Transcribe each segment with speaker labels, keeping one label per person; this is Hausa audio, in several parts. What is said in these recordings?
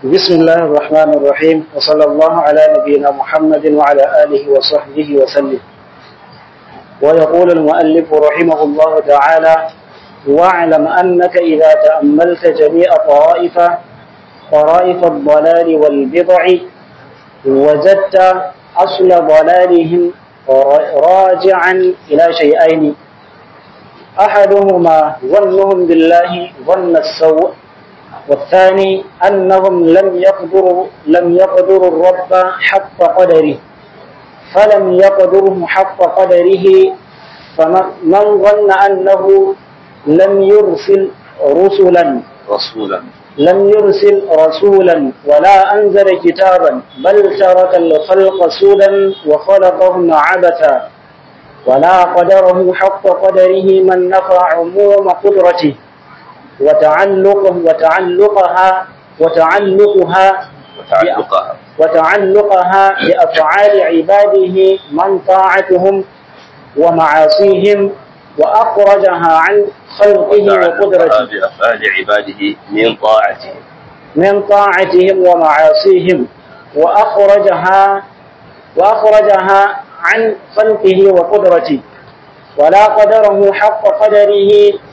Speaker 1: بسم الله الرحمن الرحيم وصلى الله على نبينا محمد وعلى آله وصحبه وسلم ويقول المؤلف رحمه الله تعالى واعلم أنك إذا تأملت جميع طرائف طرائف الضلال والبضع وجدت أصل ضلالهم راجعا إلى شيئين أحدهما ظنهم بالله ظن السوء والثاني أنهم لم يقدروا لم يقدروا الرب حق قدره فلم يقدره حق قدره فمن ظن أنه لم يرسل رسلا
Speaker 2: رسولا
Speaker 1: لم يرسل رسولا ولا أنزل كتابا بل ترك الخلق سودا وخلقهم عبثا ولا قدره حق قدره من نفى عموم قدرته وتعلقه وتعلقها وتعلقها
Speaker 2: وتعلقها
Speaker 1: وتعلقها بأفعال عباده من طاعتهم ومعاصيهم وأخرجها عن خلقه وقدرته
Speaker 2: بأفعال عباده من طاعته
Speaker 1: من طاعتهم ومعاصيهم وأخرجها وأخرجها عن خلقه وقدرته ولا قدره حق قدره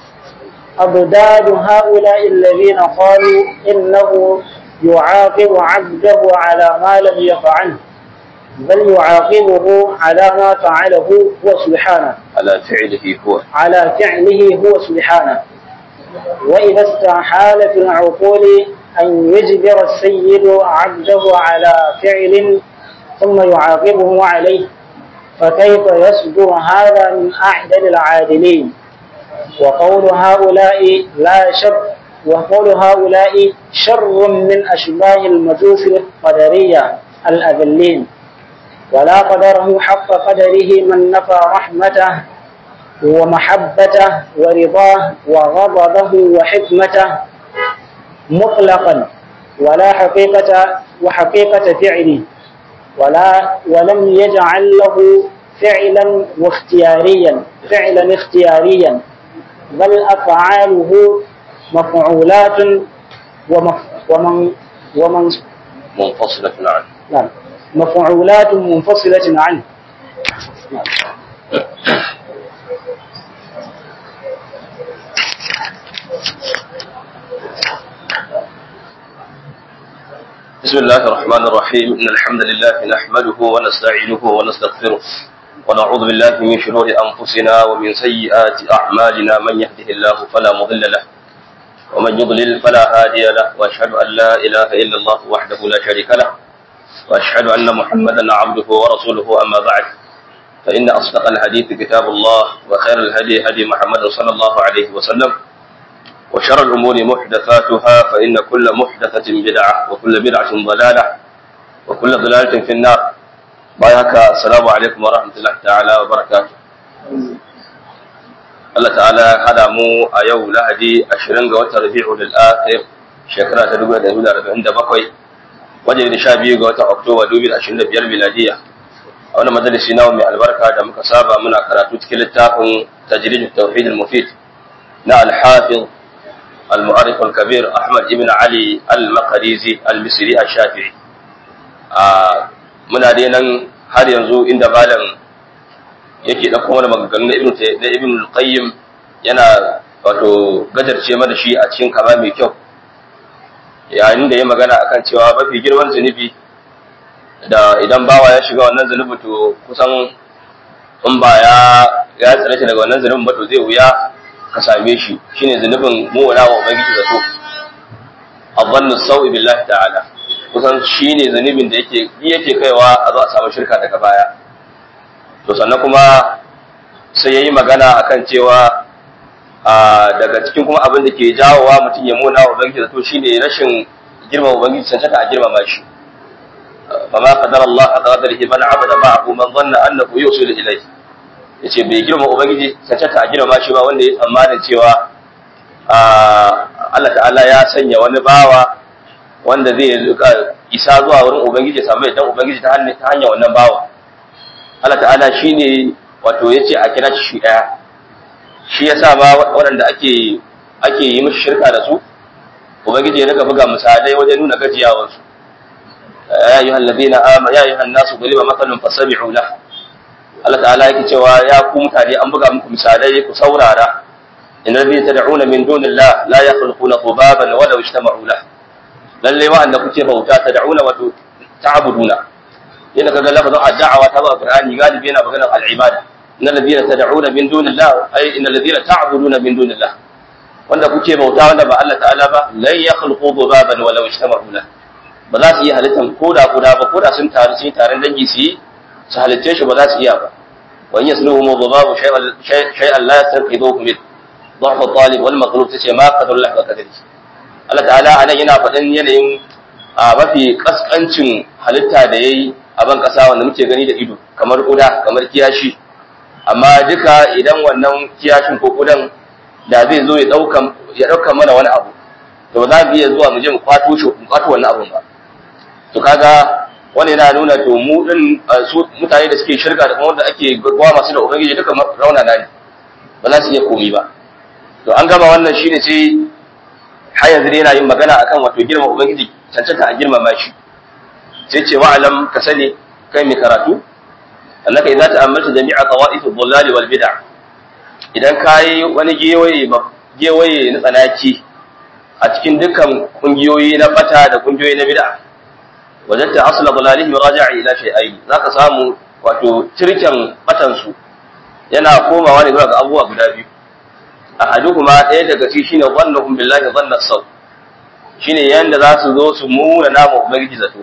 Speaker 1: أضداد هؤلاء الذين قالوا إنه يعاقب عبده على ما لم يفعله بل يعاقبه على ما فعله هو سبحانه
Speaker 2: على فعله هو
Speaker 1: على فعله هو سبحانه وإذا استحال في العقول أن يجبر السيد عبده على فعل ثم يعاقبه عليه فكيف يصدر هذا من أعدل العادلين وقول هؤلاء لا شر وقول هؤلاء شر من أشباه المجوس القدرية الأذلين ولا قدره حق قدره من نفى رحمته ومحبته ورضاه وغضبه وحكمته مطلقا ولا حقيقة وحقيقة فعله ولا ولم يجعل له فعلا واختياريا فعلا اختياريا بل أفعاله مفعولات ومف ومن ومن
Speaker 2: منفصلة عنه
Speaker 1: نعم مفعولات منفصلة عنه نعم.
Speaker 2: بسم الله الرحمن الرحيم إن الحمد لله نحمده ونستعينه ونستغفره ونعوذ بالله من شرور أنفسنا ومن سيئات أعمالنا من يهده الله فلا مضل له ومن يضلل فلا هادي له وأشهد أن لا إله إلا الله وحده لا شريك له وأشهد أن محمدا عبده ورسوله أما بعد فإن أصدق الحديث كتاب الله وخير الهدي هدي محمد صلى الله عليه وسلم وشر الأمور محدثاتها فإن كل محدثة بدعة وكل بدعة ضلالة وكل ضلالة في النار بايعك السلام عليكم ورحمة الله تعالى وبركاته Allah ta'ala ya hada mu a yau lahadi 20 ga watan Rabi'ul Akhir shekara ta 2047 wajen da 12 ga watan Oktoba 2025 miladiya a wani majalisi nawa mai albarka da muka saba muna karatu cikin littafin tajrid tauhid al-mufid na al-hafiz المؤرخ الكبير أحمد بن علي المقريزي المصري الشافعي muna dai nan har yanzu inda malam yake ɗauko mana maganganu na ibn na ibn qayyim yana wato gajarce mana shi a cikin kama mai kyau yayin da ya magana akan cewa mafi girman zunubi da idan bawa ya shiga wannan zunubi to kusan in ba ya ya tsare shi daga wannan zunubin ba to zai wuya ka same shi shine zunubin mu'mina wa ubangiji zato adhannu sawi billahi ta'ala kusan shine zunubin da yake yake kaiwa a zo a samu shirka daga baya to sannan kuma sai yayi magana akan cewa a daga cikin kuma abin da ke jawowa mutum ya muna wa ubangiji zato shine rashin girmama ubangiji cancanta a girmama shi فما قدر الله حق قدره من عبد معه من ظن انه يوصل اليه yace bai girma ubangiji cancanta a girma shi ba wanda ya tsammanin cewa Allah ta'ala ya sanya wani bawa wanda zai isa zuwa wurin ubangiji ya samu idan ubangiji ta hanyar wannan bawa Allah ta'ala shine wato yace a kira shi daya shi yasa ma waɗanda ake ake yi mishi shirka da su ubangiji ya daga buga misalai wajen nuna gajiyawarsu ya ayyuhal ladina amanu ya ayyuhan nasu duriba mathalun fasabi'u lahu Allah ta'ala yake cewa ya ku mutane an buga muku misalai ku saurara in rabbi tad'una min dunillah la yakhluquna dhubaban wa law ijtama'u lah lalle wa'anda kuke bauta tad'una wa ta'buduna yana kaga lafazin ad'awa ta ba qur'ani galibi yana maganar al-ibada innal ladina tad'una min dunillah ay innal ladina ta'buduna min dunillah wanda kuke bauta wanda ba Allah ta'ala ba la yakhluqu dhubaban wa law ijtama'u lah ba za su yi halittan koda koda ba koda sun taru sun taron dangi su yi su halitce shi ba za su iya ba wa in yasluhum dhubabu shay'an la yastanqidhuhu min ضعف الطالب والمطلوب tace ma qadar Allah ba kadari Allah ta'ala anan yana faɗin yanayin a mafi kaskancin halitta da yayi a ban kasa wanda muke gani da ido kamar kuda kamar kiyashi amma duka idan wannan kiyashin ko kudan da zai zo ya dauka ya dauka mana wani abu to ba za mu iya zuwa mu je mu kwato shi mu kwato wannan abun ba to kaga wani yana nuna to mu din su mutane da suke shirka da kuma wanda ake gwa masu da ubangiji duka rauna ne ba za su iya komi ba to an gama wannan shine sai har yanzu yana yin magana akan wato girma ubangiji cancanta a girmama shi sai ce wa'alam ka sani kai mai karatu annaka idza ta'ammalta jami'a qawaif ad-dhallal wal bid'ah idan kai wani gewaye gewaye na tsanaki a cikin dukkan kungiyoyi na bata da kungiyoyi na bid'a wajadta asla dhalalihi raja'a ila shay'ain zaka samu wato tirken batan su yana komawa ne zuwa ga abubuwa guda biyu ahaduhuma ɗaya daga ci shine dhannuhum billahi dhanna saw shine yanda za su zo su muna nama ubangiji zato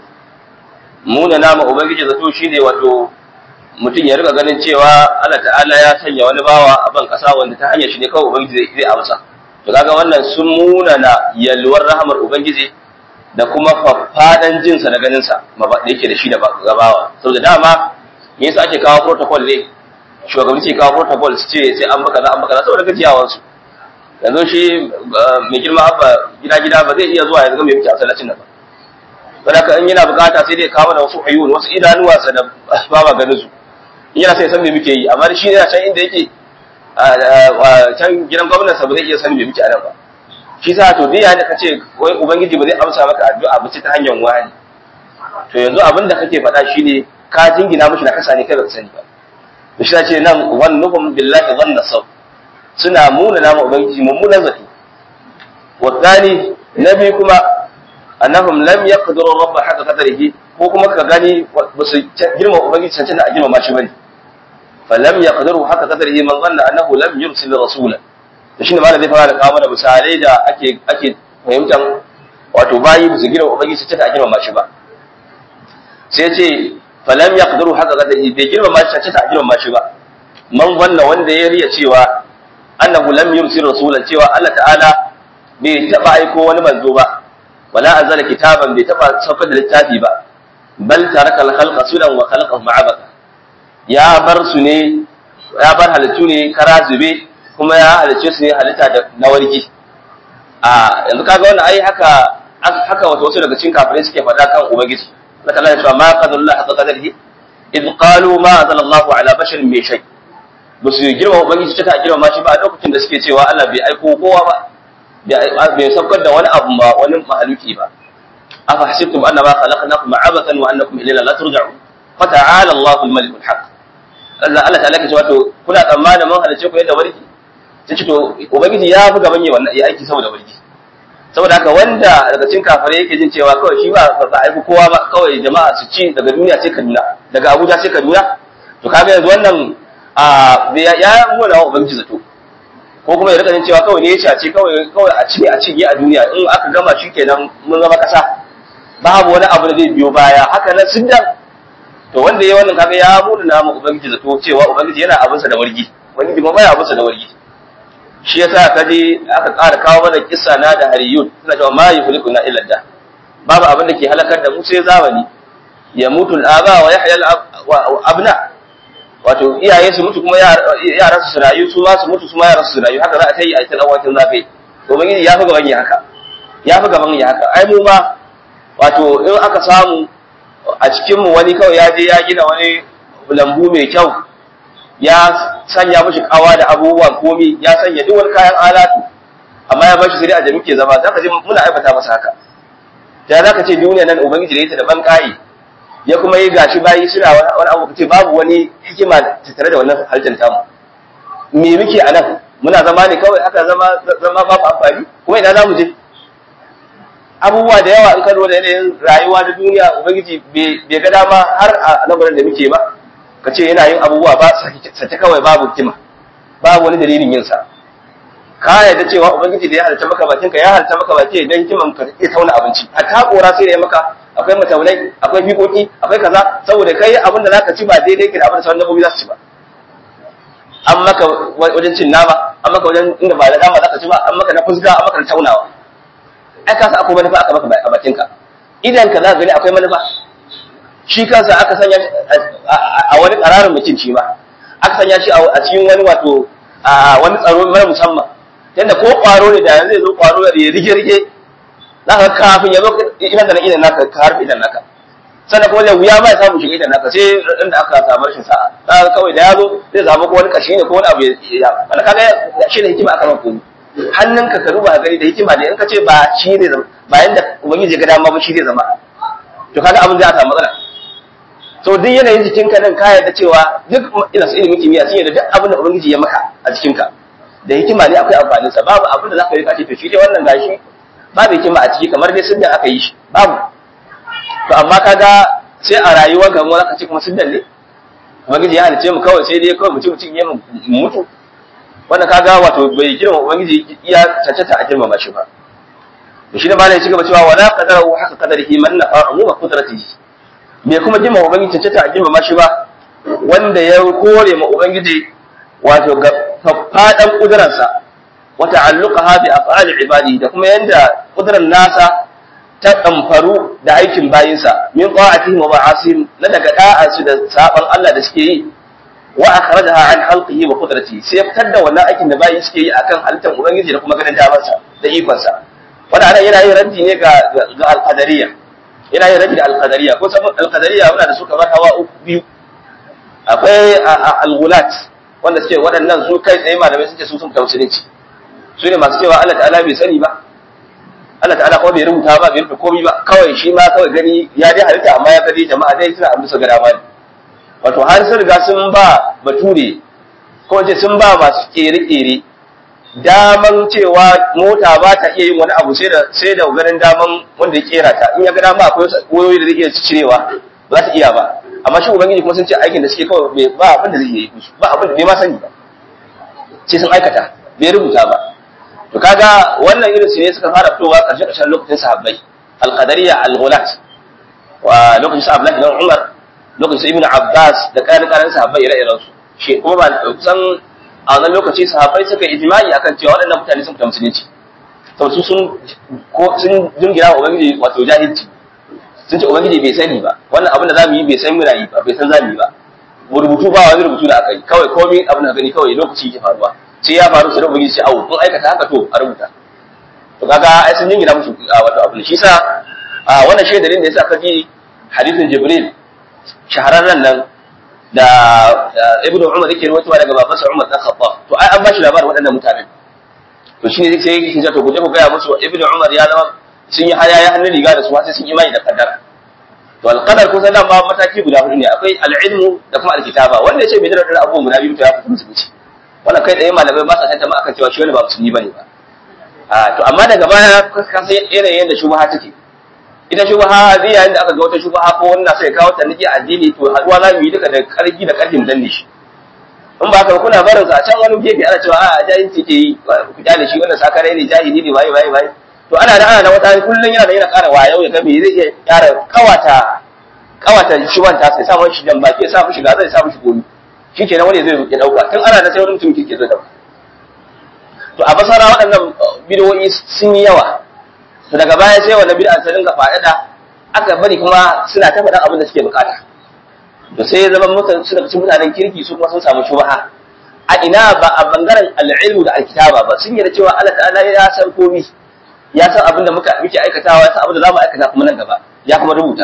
Speaker 2: muna nama ubangiji zato shine wato mutum ya rika ganin cewa Allah ta'ala ya sanya wani bawa a ban kasa wanda ta hanyar shi ne kawai ubangiji zai amsa to kaga wannan sun muna na yalwar rahamar ubangiji da kuma faffadan jinsa da ganin sa da yake da shi da gabawa saboda dama me yasa ake kawo protocol ne shugabanni ke kawo protocol su ce sai an baka za an baka za saboda gajiyawansu yanzu shi mai girma abba gida gida ba zai iya zuwa ya ga mai muke a masallacin nan ba saboda in yana bukata sai dai kawo da wasu ayyun wasu idanuwa sa da ba ma ganin su in yana sai san me muke yi amma shi ne can inda yake can gidan gwamnati ba zai iya san me muke a nan ba shi sa to dai yayin da kace wai ubangiji ba zai amsa maka addu'a ba ce ta hanyar wani to yanzu abin da kake faɗa shine ka jingina mishi na kasa ne kai ba ka sani ba to shi ce nan wannuhum billahi dhanna saw suna muna nama ubangiji mummunan zato wa thani nabi kuma annahum lam yaqdiru rabb haka qadarihi ko kuma ka gani ba su girma ubangiji cancanta a girma shi bane fa lam yaqdiru haka qadarihi man dhanna annahu lam yursil rasula to shine malam zai fara da kawo mana misalai da ake ake fahimtan wato bayi ba su girma ubangiji cancanta a girma shi ba sai ce falam yaqdiru haka qadarihi bai girma shi cancanta a girma shi ba man dhanna wanda ya riya cewa annahu lam yursil rasulan cewa Allah ta'ala bai taba aiko wani manzo ba wala anzala kitaban bai taba saukar da littafi ba bal taraka al-khalqa sudan wa khalaqahu ma'abaka ya bar su ne ya bar halittu ne kara zube kuma ya halice su ne halitta da na wargi a yanzu kaga wannan ai haka haka wato wasu daga cikin kafirai suke faɗa kan ubangiji Allah ta'ala ya ce ma qadarullah haqqa qadarihi id qalu ma anzalallahu ala basharin min shay ba su girma ubangiji ta girma shi ba a lokacin da suke cewa Allah bai aiko kowa ba bai saukar da wani abu ba wani mahaluki ba afa hasibtum annama khalaqnakum abathan wa annakum ilayna la turja'un fa ta'ala Allahu al-malik al-haq Allah Allah ta'ala ke cewa to kuna tsammanin mun halice ku yadda warki sai ce to ubangiji ya fi gaban yi wannan ya aiki saboda warki saboda haka wanda daga cikin kafare yake jin cewa kawai shi ba ba aiki kowa ba kawai jama'a su ci daga duniya sai Kaduna daga Abuja sai Kaduna to kaga yanzu wannan a ya muna wa ubangiji zato ko kuma ya rika jin cewa kawai ne ya ce kawai kawai a ci a cinye a duniya in aka gama shi kenan mun zama kasa babu wani abu da zai biyo baya haka nan siddan to wanda ya wannan kaga ya muna na mu ubangiji zato cewa ubangiji yana abinsa da wargi ubangiji ma baya abinsa da wargi shi yasa kaje aka ƙara kawo mana kissa na da hariyun suna cewa ma yuhliku na illa da babu abin da ke halakar da mu sai zamani ya mutu al-aba wa yahya al-abna wato iyaye su mutu kuma yaran su rayu su ma su mutu su ma yaran su rayu haka za a ta yi a cikin awakin zafi to ubangiji ya fi gaban yi haka ya fi gaban yi haka ai mu ma wato in aka samu a cikin mu wani kawai ya je ya gina wani lambu mai kyau ya sanya mishi kawa da abubuwan komi ya sanya duk wani kayan alatu amma ya bashi sai a da muke zama zaka ji muna aibata masa haka ya zaka ce duniya nan ubangiji da ita da ban kai ya kuma yi gashi bayi suna wani abu kace babu wani hikima tattare da wannan halittar tamu me muke a nan muna zama ne kawai haka zama zama babu amfani kuma ina za mu je abubuwa da yawa in ka da yanayin rayuwa da duniya ubangiji bai ga dama har a lamarin da muke ba ka ce yana yin abubuwa ba sace kawai babu hikima babu wani dalilin yin sa ka yarda cewa ubangiji da ya halitta maka bakin ka ya halitta maka baki dan hikiman ka iya tauna abinci hatta kora sai da ya maka akwai mataunai akwai fikoki akwai kaza saboda kai abin da zaka ci ba daidai ke da abin da sauran dabbobi za su ci ba an maka wajen cin nama an maka wajen inda ba da dama zaka ci ba an maka na fusga an maka na taunawa ai ka san akwai manufa aka maka a bakin ka idan ka za ka gani akwai manufa shi kansa aka sanya a wani ƙararin mutum shi ma aka sanya shi a cikin wani wato a wani tsaro mara musamman yadda ko ƙwaro ne da yanzu ya zo ƙwaro ya rige-rige za ka kafin ya zo idan da na idan naka ka harfi idan naka sannan kuma da wuya ma ya samu shiga idan naka sai inda aka samu rashin sa'a za ka kawai da ya zo zai zama ko wani kashi ne ko wani abu ya wani kaga shi da hikima aka mako hannunka ka ruba gani da hikima ne in ka ce ba shi zai zama ba yanda ubangiji ga dama ba shi zai zama to kaga abin zai samu matsala so duk yanayin jikinka nan ka yarda cewa duk ina su ilimin kimiyya sun yarda duk abin da ubangiji ya maka a jikinka da hikima ne akwai amfanin sa babu abin da zaka yi kace to shi dai wannan gashi babu hikima a ciki kamar dai sun aka yi shi babu to amma kaga sai a rayuwar ga mu zaka ce kuma sunnan ne ubangiji ya halice mu kawai sai dai kawai mutum mutum ya mutu wannan kaga wato bai girma ubangiji iya cancanta a girmama shi ba to shi ne malai ci gaba cewa wala qadarahu haka qadarihi man nafa umuma qudratihi me kuma girma ubangiji cancanta a girmama shi ba wanda ya kore ma ubangiji wato ga faɗan ƙudurarsa wa ta'alluqaha bi af'ali ibadi da kuma yanda ƙudurar nasa ta ɗamfaru da aikin bayinsa min ta'atihi wa ma'asim na daga da'ansu da saban Allah da suke yi wa akhrajaha an halqihi wa qudratihi sai fitar da wannan aikin da bayi suke yi akan halittar ubangiji da kuma ganin damarsa da ikonsa wanda anan yana yin raddi ne ga ga al-qadariyya yana yin raddi da al-qadariyya ko sabon al-qadariyya wanda da su kamar hawa uku biyu akwai al-ghulat wanda suke waɗannan su kai tsaye malamai suke su sun fita musulunci su ne masu cewa Allah ta'ala bai sani ba Allah ta'ala kuma bai rubuta ba bai rubuta komai ba kawai shi ma kawai gani ya dai halitta amma ya gani jama'a dai suna abin su ga dama ne wato har sun riga sun ba bature ko ce sun ba masu kere-kere daman cewa mota ba ta iya yin wani abu sai da sai da ganin daman wanda ya kera ta in ya ga dama akwai wayoyi da zai iya cirewa ba za ta iya ba amma shi ubangiji kuma sun ce aikin da suke kawai ba abin da zai yi musu ba abin da bai ma sani ba sai sun aikata bai rubuta ba to kaga wannan irin su ne suka fara fitowa karshe karshen lokacin sahabbai al-qadariyya al-ghulat wa lokacin sa Abdullah ibn Umar lokacin Ibn Abbas da kayan kayan sahabbai ire-iren su shi kuma ba kusan a wannan lokaci sahabbai suka yi ijma'i akan cewa waɗannan mutane sun fita musulunci to su sun ko sun dingira wa ubangiji wato jahilci sun ce ubangiji bai sani ba wannan abin da zamu yi bai san muna yi ba bai san zamu yi ba rubutu ba wani rubutu da aka yi kawai komai abin da gani kawai lokaci yake faruwa sai ya faru sai ubangiji sai awo kun aikata haka to a rubuta to kaga ai sun jingina musu wato abin shi sa wannan shi dalilin da yasa ka ji hadithin jibril shahararren nan da ibnu umar yake rawaitowa daga babansa umar dan khattab to ai an ba shi labarin waɗannan mutanen to shine sai yake kinja to guje ku gaya musu ibnu umar ya zama sun yi haya ya hannun riga da su sai sun imani da kaddara to alqadar kun san nan ma mataki guda hudu ne akwai al'ilmu da kuma alkitaba wanda yace bai da wannan abubuwan guda biyu to ya fita musulunci wannan kai tsaye malamai ba sa tantama akan cewa shi wani ba musulmi bane ba a to amma daga baya ka san yanayin da shubha take ita shubha zai yayin da aka ga wata shubha ko wannan sai kawo ta nake addini to haduwa za mu yi duka da karfi da karfin danne shi in ba ka kuna barin sa a can wani gefe ana cewa a jahilci ke yi ku kyale shi wannan sakarai ne jahili ne waye waye waye to ana da ana da wata kullun yana da yana ƙara wayo ya ga me zai iya ƙara kawata kawata shuban ta sai sa mun shi jan baki ya sa mu shiga zai sa mu shi gomi shikenan wani zai ya dauka tun ana da sai wani mutum ke zai dauka to a basara waɗannan bidiyoyi sun yi yawa to daga baya sai wannan bid'a ta dinga faɗaɗa aka bari kuma suna ta faɗan abin da suke bukata to sai ya zama mutane suna cikin mutanen kirki su kuma sun samu shubha a ina ba a bangaren al'ilmu da alkitaba ba sun yarda cewa Allah ta'ala ya san komai ya san abin da muka muke aikatawa ya san abin da zamu aikata kuma nan gaba ya kuma rubuta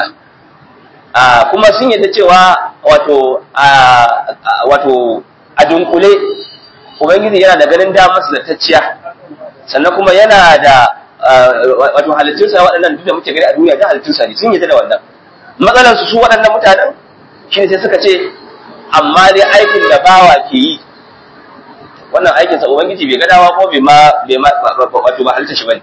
Speaker 2: a kuma sun yarda cewa wato a wato a dunkule ubangiji yana da ganin damar su da tacciya sannan kuma yana da wato halittunsa waɗannan duk da muke gani a duniya da halittunsa ne sun yi da wannan matsalar su su waɗannan mutanen shine sai suka ce amma dai aikin da bawa ke yi wannan aikin sa ubangiji bai ga dawa ko bai ma bai ma wato ba halitta shi bane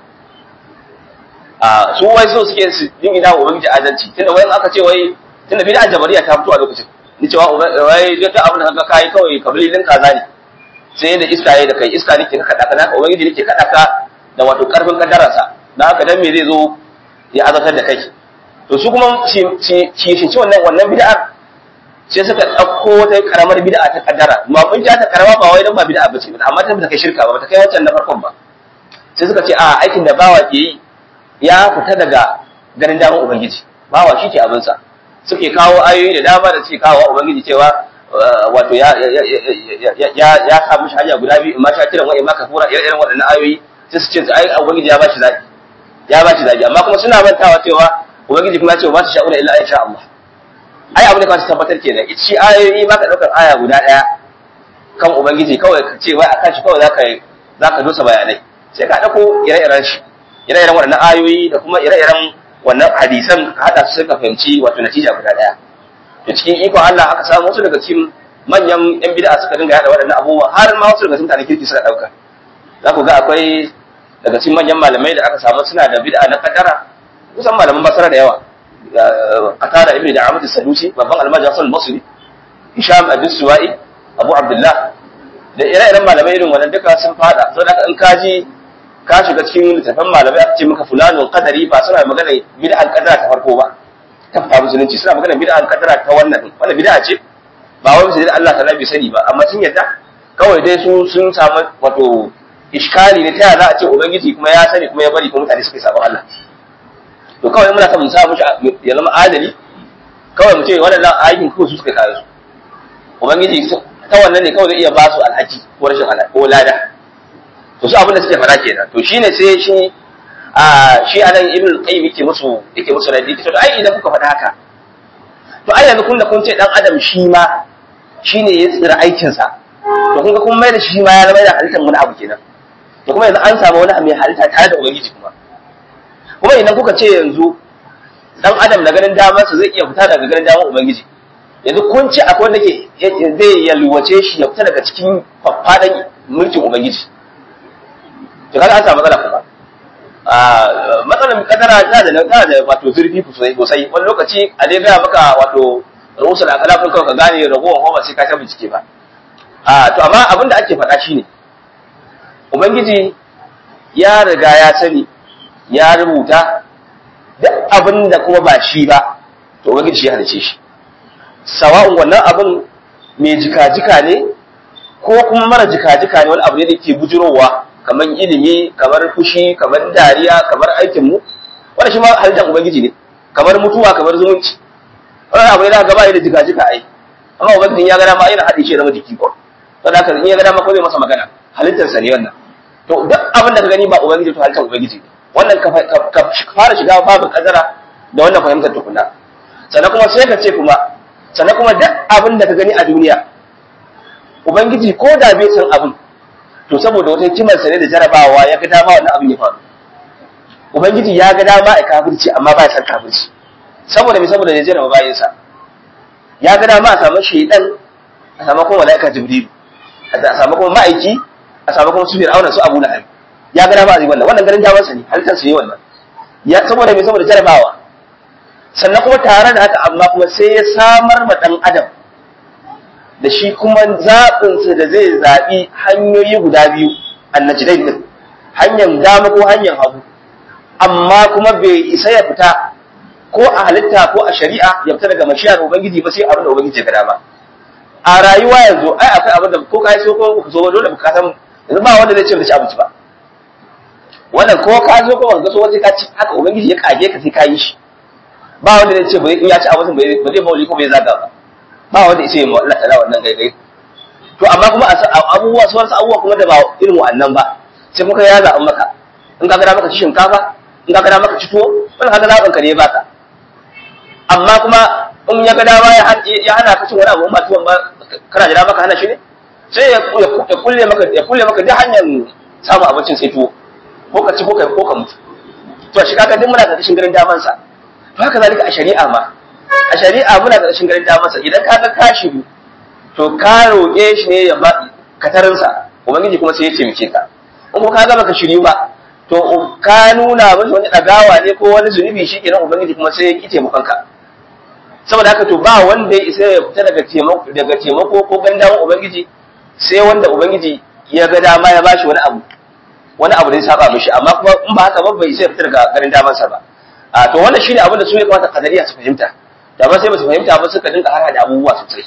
Speaker 2: a su wai so suke su yin ina ubangiji adalci tunda wai aka ce wai tunda bid'a jabariya ta fito a lokacin ni cewa wai duk abin da kaga kai kawai kabilin kaza ne sai da iska yayi da kai iska nake ka kada kana ubangiji nake kada ka da wato karfin kaddararsa dan haka dan me zai zo ya azabtar da kai to su kuma shi shi shi wannan wannan bid'ar sai suka ɗauko wata karamar bid'a ta kaddara ma mun ja ta karama ba wai dan ba bid'a bace amma ta kai shirka ba ta kai wancan na farkon ba sai suka ce a aikin da bawa ke yi ya fita daga ganin damar ubangiji bawa shi ke abin sa suke kawo ayoyi da dama da suke kawo ubangiji cewa wato ya ya ya samu shi hanya guda biyu ma sha kiran wa ma kafura irin waɗannan ayoyi sai su ce ai ubangiji ya bashi zaki ya bashi zaki amma kuma suna mantawa cewa ubangiji kuma ya ce ba su sha'una illa insha Allah ai abin da ka tabbatar kenan ita shi ayoyi ba ka daukar aya guda daya kan ubangiji kawai ka ce wai akan shi kawai zaka zaka dosa bayanai sai ka dauko ire-iren shi ire-iren waɗannan ayoyi da kuma ire-iren wannan hadisan ka hada su sai ka fahimci wato natija guda daya to cikin ikon Allah aka samu wasu daga cikin manyan yan bid'a suka dinga yada waɗannan abubuwa har ma wasu daga cikin mutanen kirki suka dauka za ku ga akwai daga cikin manyan malamai da aka samu suna da bid'a na kaddara kusan malaman basara da yawa qatada ibn da'amat as-sadusi babban almaji hasan al-basri hisham ibn suwa'i abu abdullah da ire-iren malamai irin wannan duka sun fada so da in kaji ka shiga cikin littafin malamai aka ce maka fulanun qadari ba suna magana bid'an qadara ta farko ba ta fa musulunci suna magana bid'an qadara ta wannan wannan bid'a ce ba wai sai Allah ta bai sani ba amma sun yadda kawai dai su sun samu wato iskali ne ta za a ce ubangiji kuma ya sani kuma ya bari kuma mutane suka yi sabon Allah to kawai muna son mu sa mushi ya zama adali kawai mu ce waɗannan aikin kawai su suka kare su ubangiji ta wannan ne kawai zai iya ba su alhaki ko rashin alhaki ko lada to su abin da suke fara kenan to shine sai shi a shi anan ibn qayyim yake musu yake musu radi to ai idan kuka faɗa haka to ai yanzu kun da kun ce dan adam shi ma shine ya tsira aikin sa to kun ga kun mai da shi ma ya zama da halittar wani abu kenan to kuma yanzu an samu wani mai halitta tare da ubangiji kuma kuma idan kuka ce yanzu dan adam da ganin damarsa zai iya fita daga ganin damar ubangiji yanzu kun ce akwai wanda ke zai yalwace shi ya fita daga cikin faffadan mulkin ubangiji to kaga an samu matsala kuma a matsalar kadara ta da ta da wato zurfi sosai sosai wani lokaci a dai gaya maka wato rusul akala kun kawai ka gane ragowar homa sai ka ta bincike ba a to amma abin da ake faɗa shine ubangiji ya riga ya sani ya rubuta duk abin da kuma ba shi ba to ubangiji shi ya halice shi sawa'un wannan abin mai jika-jika ne ko kuma mara jika-jika ne wani abu ne da ke bujirowa kamar ilimi kamar fushi kamar dariya kamar aikinmu wanda shi ma halittar ubangiji ne kamar mutuwa kamar zumunci wani abu ne da gaba da jika-jika ai amma ubangiji ya gada ma yana haɗe shi zama jiki ko saboda haka in ya gada ma ko zai masa magana halittarsa ne wannan to duk abin da ka gani ba ubangiji to halittar ubangiji ne wannan ka fara shiga babu kadara da wannan fahimtar tukuna sannan kuma sai ka ce kuma sannan kuma duk abin da ka gani a duniya ubangiji ko da bai san abin to saboda wata hikimar sa ne da jarabawa ya ga dama wannan abin ya faru ubangiji ya ga dama a kafirci amma ba ya san kafirci saboda me saboda ya jaraba bayan sa ya ga dama a samu shaydan a samu kuma malaika jibril a samu kuma ma'aiki a samu kuma su fir'auna su abu lahab ya ga dama a wannan wannan garin damarsa ne halittar su ne wannan ya saboda me saboda jarabawa sannan kuma tare da haka amma kuma sai ya samar ma dan adam da shi kuma zaɓinsa da zai zaɓi hanyoyi guda biyu annajidai din hanyar dama ko hanyar hagu amma kuma bai isa ya fita ko a halitta ko a shari'a ya fita daga mashiyar ubangiji ba sai abin da ubangiji ya ga dama a rayuwa yanzu ai akwai abin da ko ka so ko ka so dole ka san yanzu ba wanda zai ce ba ci abinci ba wannan ko ka zo ko wanda so waje ka ci haka ubangiji ya kage ka sai ka yi shi ba wanda zai ce ba in ya ci abincin ba zai mauli ko bai zaga ba ba wanda ya ce mu Allah ta'ala wannan gaigai to amma kuma abubuwa su wasu abubuwa kuma da ba irin wa'annan ba sai muka ya zaɓi maka in ka gada maka ci shinkafa in ka gada maka ci tuwo wani haka zaɓin ka ne baka amma kuma in ya gada ma ya hana ka cin wani abu ba tuwon ba kana jira maka hana shi ne sai ya kulle maka ya kulle maka duk hanyar samun abincin sai tuwo ko ka ci ko ka ko ka mutu to shi kaga duk muna karkashin garin daman sa to haka zalika a shari'a ma a shari'a muna karkashin garin daman sa idan kaga ka shiru to ka roƙe shi ne ya ba katarin sa ubangiji kuma sai ya taimake ka in kuma kaga baka shiryu ba to ka nuna masa wani dagawa ne ko wani zunubi shi kenan ubangiji kuma sai ya ki taimakon ka saboda haka to ba wanda ya isa ya fita daga taimako daga taimako ko gandawan ubangiji sai wanda ubangiji ya ga dama ya bashi wani abu wani abu da ya saba mishi amma kuma in ba haka ba bai sai fitar ga garin damansa ba a to wannan shine abin da su ya kamata kadariya su fahimta da ba sai ba su fahimta ba suka dinka har da abubuwa sosai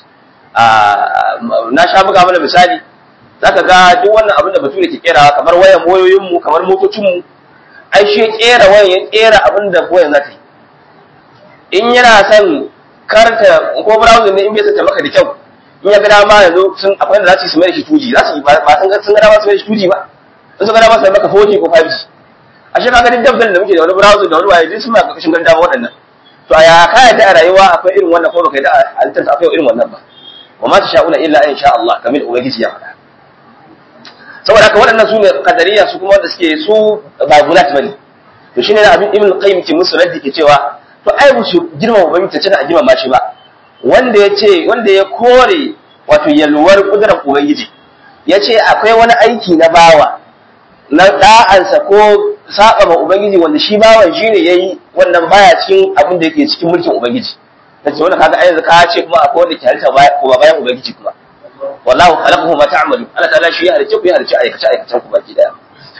Speaker 2: a na sha buga mana misali zaka ga duk wannan abin da bature ke kerawa kamar wayan wayoyin mu kamar motocin mu ai shi ya kera wayan ya kera abin da wayan za ta yi in yana son karta ko browser ne in bai sata maka da kyau in ya ga dama yanzu sun akwai da za su yi su mai da shi 2G za su yi ba sun ga sun ga dama su mai da shi 2G ba in suka dama sai maka 4G ko 5G a shi kaga duk dabdan da muke da wani browser da wani waye duk suna karkashin ganin dama waɗannan to a ya kaya ta a rayuwa akwai irin wannan ko baka yi da halittar akwai irin wannan ba wa ma tasha'una illa in sha Allah kamar ubangiji ya faɗa saboda haka waɗannan su ne kadariya su kuma wanda suke su ba gulat bane to shine da abin ibn qayyim ke musu raddi ke cewa to ai ba su girma ubangiji ta a girma shi ba wanda ya ce wanda ya kore wato yalwar kudurar ubangiji ya ce akwai wani aiki na bawa na da'ansa ko saba ma ubangiji wanda shi bawan shi ne yayi wannan baya cikin abin da yake cikin mulkin ubangiji nace wannan kaga ai ka ce kuma akwai wanda ke halitta baya kuma bayan ubangiji kuma wallahu khalaqahu ma ta'malu Allah ta'ala shi ya halicce ku ya halicce aikace aikacen ku baki daya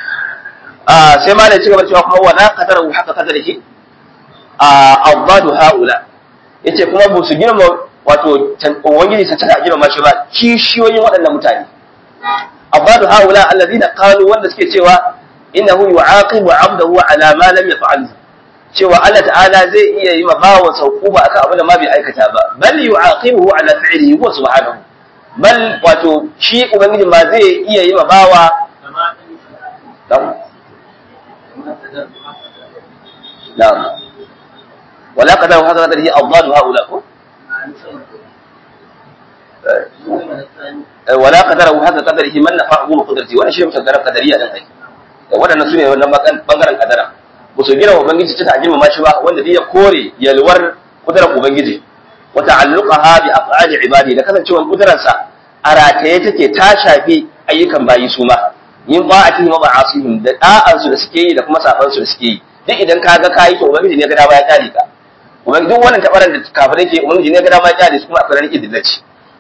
Speaker 2: ah sai ma da ci gaba cewa kuma wala qadarahu haqqa qadarihi a abadu haula yace kuma ba su girma wato ubangiji sun cika girma shi ba kishiyoyin waɗannan mutane abadu haula allazina qalu wanda suke cewa innahu yu'aqibu 'abdahu ala ma lam yaf'al cewa Allah ta'ala zai iya yi ma bawan saukuba akan abin da ma bai aikata ba bal yu'aqibuhu ala fi'lihi huwa subhanahu bal wato shi ubangiji ma zai iya yi ma bawa na'am ولا قدر هذا قدره أضداد هؤلاء ولا قدر هذا قدره من نفعه وقدرته وانا شيء مشكلة قدرية dan ai waɗannan su ne wannan bangaren kadara ba su gina ubangiji ta girma ma shi ba wanda ya kore yalwar kudurar ubangiji wa ta'alluqaha bi af'ali ibadi da kasancewar kudurarsa a rataye take ta shafi ayyukan bayi su ma yin ba'atihim wa ba'asihim da da'ansu da suke yi da kuma saban su da suke yi duk idan ka ga kayi to ubangiji ne ga dama ya kare ka ubangiji duk wannan tabaran da kafirai ke ubangiji ne ga dama ya kare su kuma akwai rike dillaci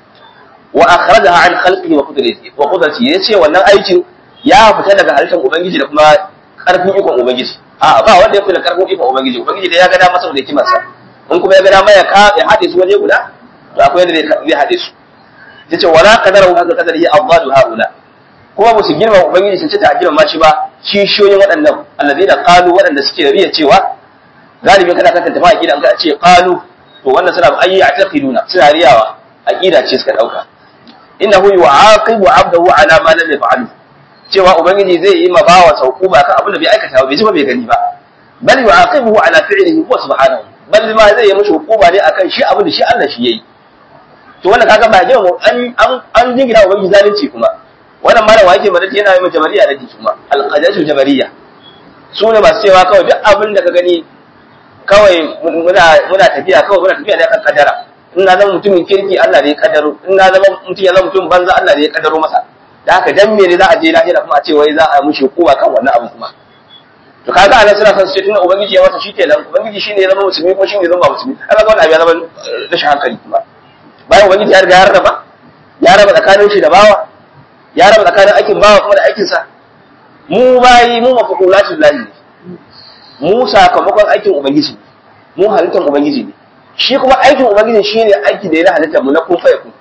Speaker 2: wa akhrajaha an khalqihi wa qudratihi wa qudratihi yace wannan aikin ya fita daga halittar ubangiji da kuma karfin ikon ubangiji a ba wanda ya fi da karfin ikon ubangiji ubangiji da ya ga dama saboda hikimarsa in kuma ya ga dama ya ka ya hade su waje guda to akwai yadda zai hade su yace wala qadaru haka qadarihi afdalu haula kuma ba su girma ubangiji sun ce ta girma shi ba kishiyoyin waɗannan allazina qalu waɗanda suke riya cewa galibi kana kan tafi aqida an ga ce qalu to wannan suna ayyi aqiduna suna riyawa aqida ce suka dauka innahu yu'aqibu 'abdahu 'ala ma lam yaf'alu cewa ubangiji zai yi ma bawa saukuba kan abin da bai aikata ba bai ji ba bai gani ba bal yu'aqibuhu 'ala fi'lihi huwa subhanahu bal ma zai yi mishi hukuma ne akan shi abin da shi Allah shi yayi to wannan kaga ba jima an an an jingina ubangiji zalunci kuma wannan malam wake madad yana yi mata jabariya da kuma alqadatu jabariya su ne masu cewa kawai duk abin da ka gani kawai muna muna tafiya kawai muna tafiya ne kan kadara in na zama mutumin kirki Allah ne ya kaddaro in na zama mutum ya zama mutum banza Allah ne ya kaddaro masa da haka dan me ne za a je lahira kuma a ce wai za a mushi kowa kan wannan abu kuma to kaga anan suna son su ce tunda ubangiji ya masa shikenan ubangiji shine ya zama musulmi kuma shine ya zama musulmi kaga wannan abu ya zama rashin hankali kuma bayan ubangiji ya riga ya raba ya raba tsakanin shi da bawa ya raba tsakanin aikin bawa kuma da aikin sa mu bayi mu mafaqulatul lahi mu sakamakon aikin ubangiji mu halittar ubangiji ne shi kuma aikin ubangiji shine aiki da ya halitta mu na kun fa yakun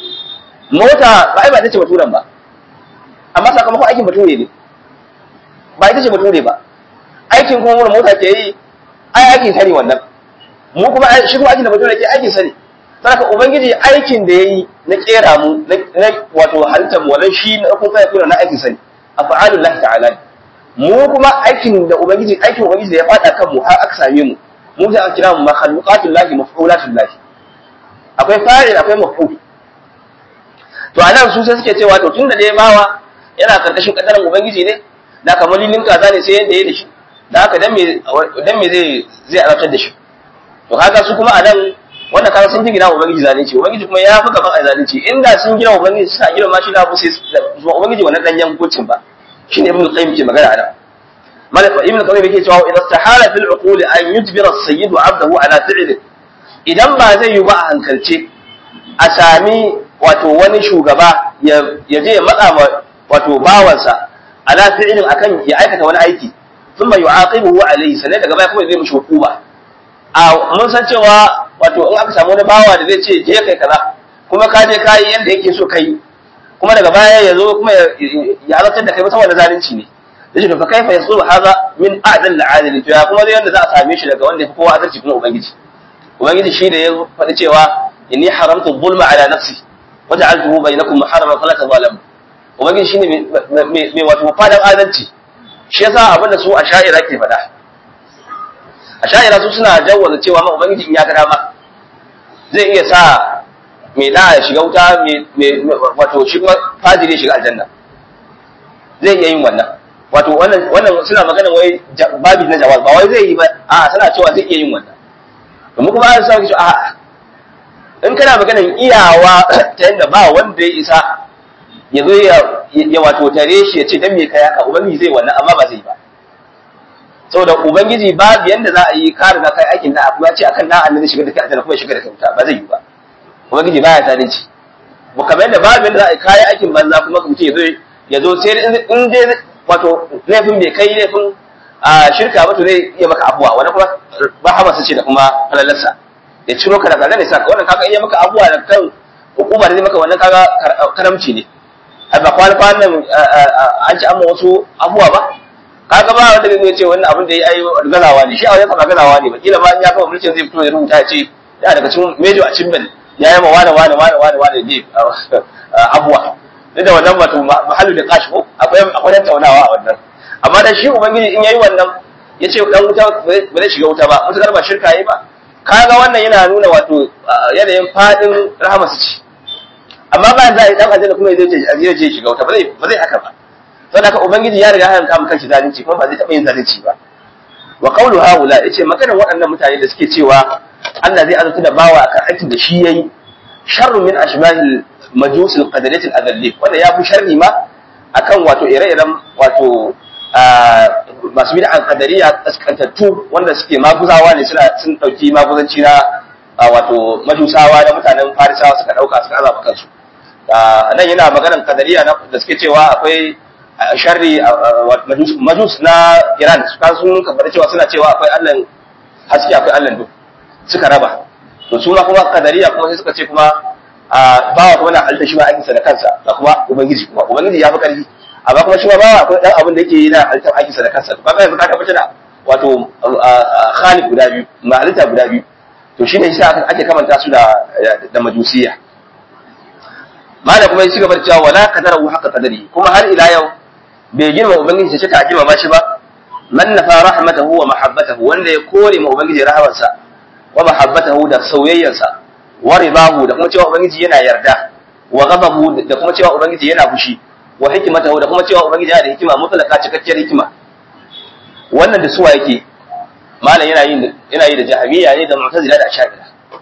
Speaker 2: mota ba ai ba ta ce baturan ba amma sakamakon aikin bature ne ba ita ce bature ba aikin kuma wani mota ke yi ai aikin sani wannan mu kuma shi kuma aikin da bature ke aikin sani saboda ubangiji aikin da yayi na kera mu na wato halittar mu wannan shi na kun kai na aikin sani afa'alul lahi ta'ala mu kuma aikin da ubangiji aikin ubangiji da ya fada kan mu har aka same mu mu sai an kira mu makhluqatul lahi maf'ulatul lahi akwai fa'il akwai maf'ul to anan su sai suke cewa to tunda dai bawa yana karkashin kadarin ubangiji ne da kamar lilin kaza ne sai yanda ya da shi da haka dan me dan me zai zai azabtar da shi to kaga su kuma a nan wannan kaga sun gina ubangiji zalunci ubangiji kuma ya fi gaban a zalunci inda sun gina ubangiji suna gina ma shi na sai zuwa ubangiji wannan danyen hukuncin ba shine ibnu qayyim ke magana ana malaka ibnu qayyim yake cewa idan tahala fil uquli an yujbira as-sayyid 'abdahu ala fi'li idan ba zai yi ba a hankalce a sami wato wani shugaba ya je ya matsa ma wato bawansa ala fi'lin akan ya aikata wani aiki thumma yu'aqibuhu alayhi sannan daga baya kuma zai mishi hukuma a mun san cewa wato in aka samu wani bawa da zai ce je kai kaza kuma ka je kai yanda yake so kai kuma daga baya ya zo kuma ya halartar da kai ba saboda zalunci ne yace to fa kaifa yasulu hadha min a'dal al'adil to ya kuma zai yanda za a same shi daga wanda ya fi kowa adalci kuma ubangiji ubangiji shi da ya faɗi cewa inni haramtu zulma ala nafsi waja'altuhu bainakum muharraman fala tazalamu ubangiji shine mai wato fadan adalci shi yasa abin da su a sha'ira ke faɗa a sha'ira su suna jawwaza cewa ma ubangiji in ya ga dama zai iya sa mai da ya shiga wuta mai wato shi kuma fajiri ya shiga aljanna zai iya yin wannan wato wannan wannan suna magana wai babi na jawab ba wai zai yi ba a suna cewa zai iya yin wannan domin kuma an sa ki a in kana maganar iyawa ta yadda ba wanda ya isa ya zo ya wato tare shi ya ce dan me kai haka ubangiji zai wannan amma ba zai ba saboda ubangiji babu yanda za a yi ka riga kai aikin da abu ya ce akan na annabi shiga da kai aljanna kuma shiga da kai wuta ba zai yi ba ubangiji baya zalunci ba kamar yadda babu yanda za a yi kai aikin banza kuma mutum ya zo ya zo sai in dai wato laifin bai kai laifin a shirka ba to zai iya maka abuwa wani kuma ba hamasa ce da kuma halalarsa ya ciro ka daga nan ne saka wannan kaga iya maka abuwa da kan hukuma da zai maka wannan kaga karamci ne a ba kwana kwanan an ci amma wasu abuwa ba kaga ba wanda zai ce wannan abin da ya yi gazawa ne shi a wajen kama gazawa ne ba kila ma in ya kama mulkin zai fito ya rubuta ya ce ya daga cikin mejo a cimbin ya yi ma wane wane wane wane wane ne abuwa duk da wannan wato mahallu da kashi ko akwai akwai tattaunawa a wannan amma da shi ubangiji in yayi wannan ya ce dan wuta ba zai shiga wuta ba mutakar ba shirka yi ba kaga wannan yana nuna wato yanayin fadin rahama su ci amma bayan za a yi dan aljanna kuma zai ce zai je shiga wuta ba zai ba zai haka ba saboda haka ubangiji ya riga ya haramta mu kanshi zalunci kuma ba zai taɓa yin zalunci ba wa qawlu haula yace maganar waɗannan mutane da suke cewa Allah zai azurta da bawa akan aikin da shi yayi sharru min ashbahil majusil qadariyatil adalli wanda ya fi sharri ma akan wato ire-iren wato masu bid'an qadariya kaskantattu wanda suke maguzawa ne suna sun dauki maguzanci na wato majusawa da mutanen farisawa suka dauka suka azaba kansu nan yana maganar qadariya da suke cewa akwai sharri majus na Iran suka sun kabbata cewa suna cewa akwai Allah haske akwai Allah duk suka raba to su ma kuma qadariya kuma sai suka ce kuma bawa kuma na halitta shi ma aikinsa da kansa da kuma ubangiji kuma ubangiji ya fi karfi amma kuma shi ma bawa akwai dan abin da yake yi na halittar aikinsa da kansa to kaga yanzu ka tabbata da wato khaliq guda biyu ma halitta guda biyu to shine yasa ake kamanta su da da majusiya malam kuma ya ci gaba da cewa wala qadarahu haqqa qadari kuma har ila yau bai girma ubangiji sai ta girma shi ba man nafa rahmatahu wa mahabbatahu wanda ya kore ma ubangiji rahamarsa wa mahabbatahu da soyayyarsa wa ridahu da kuma cewa ubangiji yana yarda wa ghadabu da kuma cewa ubangiji yana fushi wa hikmatahu da kuma cewa ubangiji yana da hikima mutlaka cikakkiyar hikima wannan da suwa yake malam yana yin yana yi da jahmiya ne da mu'tazila da ash'ari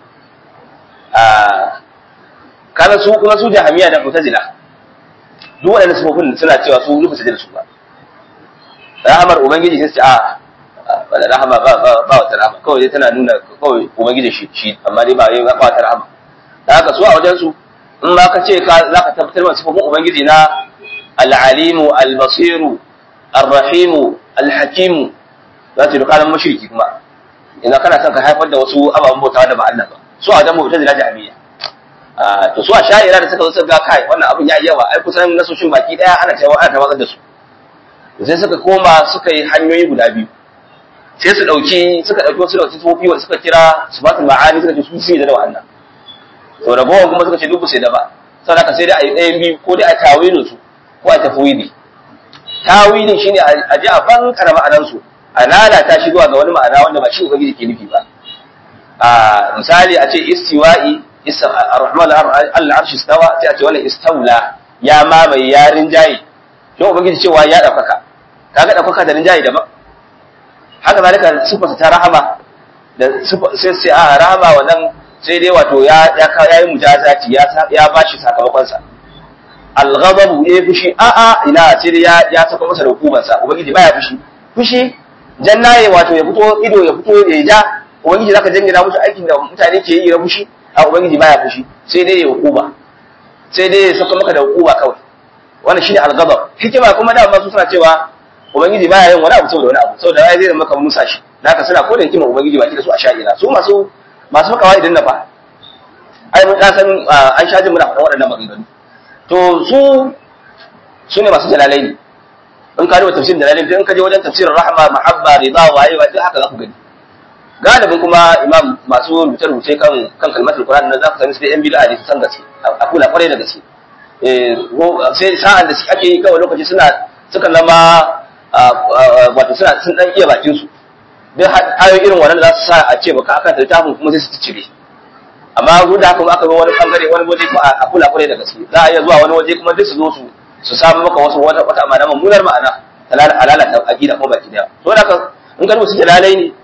Speaker 2: ah kana su kuma su jahmiya da mu'tazila duk waɗannan sifofin suna cewa su rubuta da su ba rahamar ubangiji sai su ce a wala rahama ba ba ba wata rahama kawai dai tana nuna kawai ubangiji shi shi amma dai ba yayin ba wata rahama da haka su a wajen su in ma ka ce ka zaka tabbatar da sifofin ubangiji na al-alimu al-basiru ar-rahimu al-hakimu za ta duka mushriki kuma idan kana son ka haifar da wasu ababen bautawa da ba Allah ba su a wajen mu'tazila jami'a to su a sha'ira da suka zo suka ga kai wannan abin ya yawa ai kusan nasoshin baki daya ana cewa ana tawakkar da su sai suka koma suka yi hanyoyi guda biyu sai su dauki suka dauki wasu dauki tsofi wanda suka kira sifatul ma'ani suka ce su sai da wannan to ragowar kuma suka ce duk sai da ba saboda ka sai dai a yi ɗayan biyu ko dai a tawilin su ko a tafwidi tawilin shine a ji a ban karama ma'anan su a lalata shi zuwa ga wani ma'ana wanda ba shi ubangiji ke nufi ba a misali a ce istiwa'i ar-rahman al-arsh istawa sai a ce wannan istawla ya mamaye ya rinjaye don ubangiji cewa ya daukaka kaga ɗaukaka da rinjaye daban haka zalika sifarsa ta rahama da sai sai a rahama wannan sai dai wato ya ya ya yi mujazati ya ya bashi sakamakon sa al-ghadabu ya fushi a a ina sai dai ya ya saka masa da hukumar sa ubangiji baya fushi fushi jannaye wato ya fito ido ya fito ya ja ubangiji zaka jingina musu aikin da mutane ke yi na fushi a ubangiji baya fushi sai dai ya hukuma sai dai ya saka maka da hukuma kawai wannan shine al-ghadab hikima kuma da masu suna cewa ubangiji baya yin wani abu saboda wani abu saboda ai zai maka musa shi haka suna ko da hikima ubangiji baki da su a sha'ira su masu masu fakawa idan na fa ai mun san an shaji muna faɗa waɗannan maganganu to su su ne masu jalalai ne in ka duba tafsirin jalalai in ka je wajen tafsirin rahma mahabba rida waye wa duk haka za ku gani galibin kuma imam masu rubuce rubuce kan kan kalmatul qur'an nan za ku sani su da yan bid'a ne su san gaske a kula kwarai da gaske eh sai sa'an da ake yi kawai lokaci suna suka zama wato suna sun dan iya bakin su duk ayoyi irin wannan za su sa a ce baka aka littafin kuma sai su cire amma duk da haka aka zo wani bangare wani waje kuma a kula kwarai da gaske za a iya zuwa wani waje kuma duk su zo su su samu maka wasu wata wata amana mummunar ma'ana halala ta aqida ko baki daya to haka in ka su jalalai ne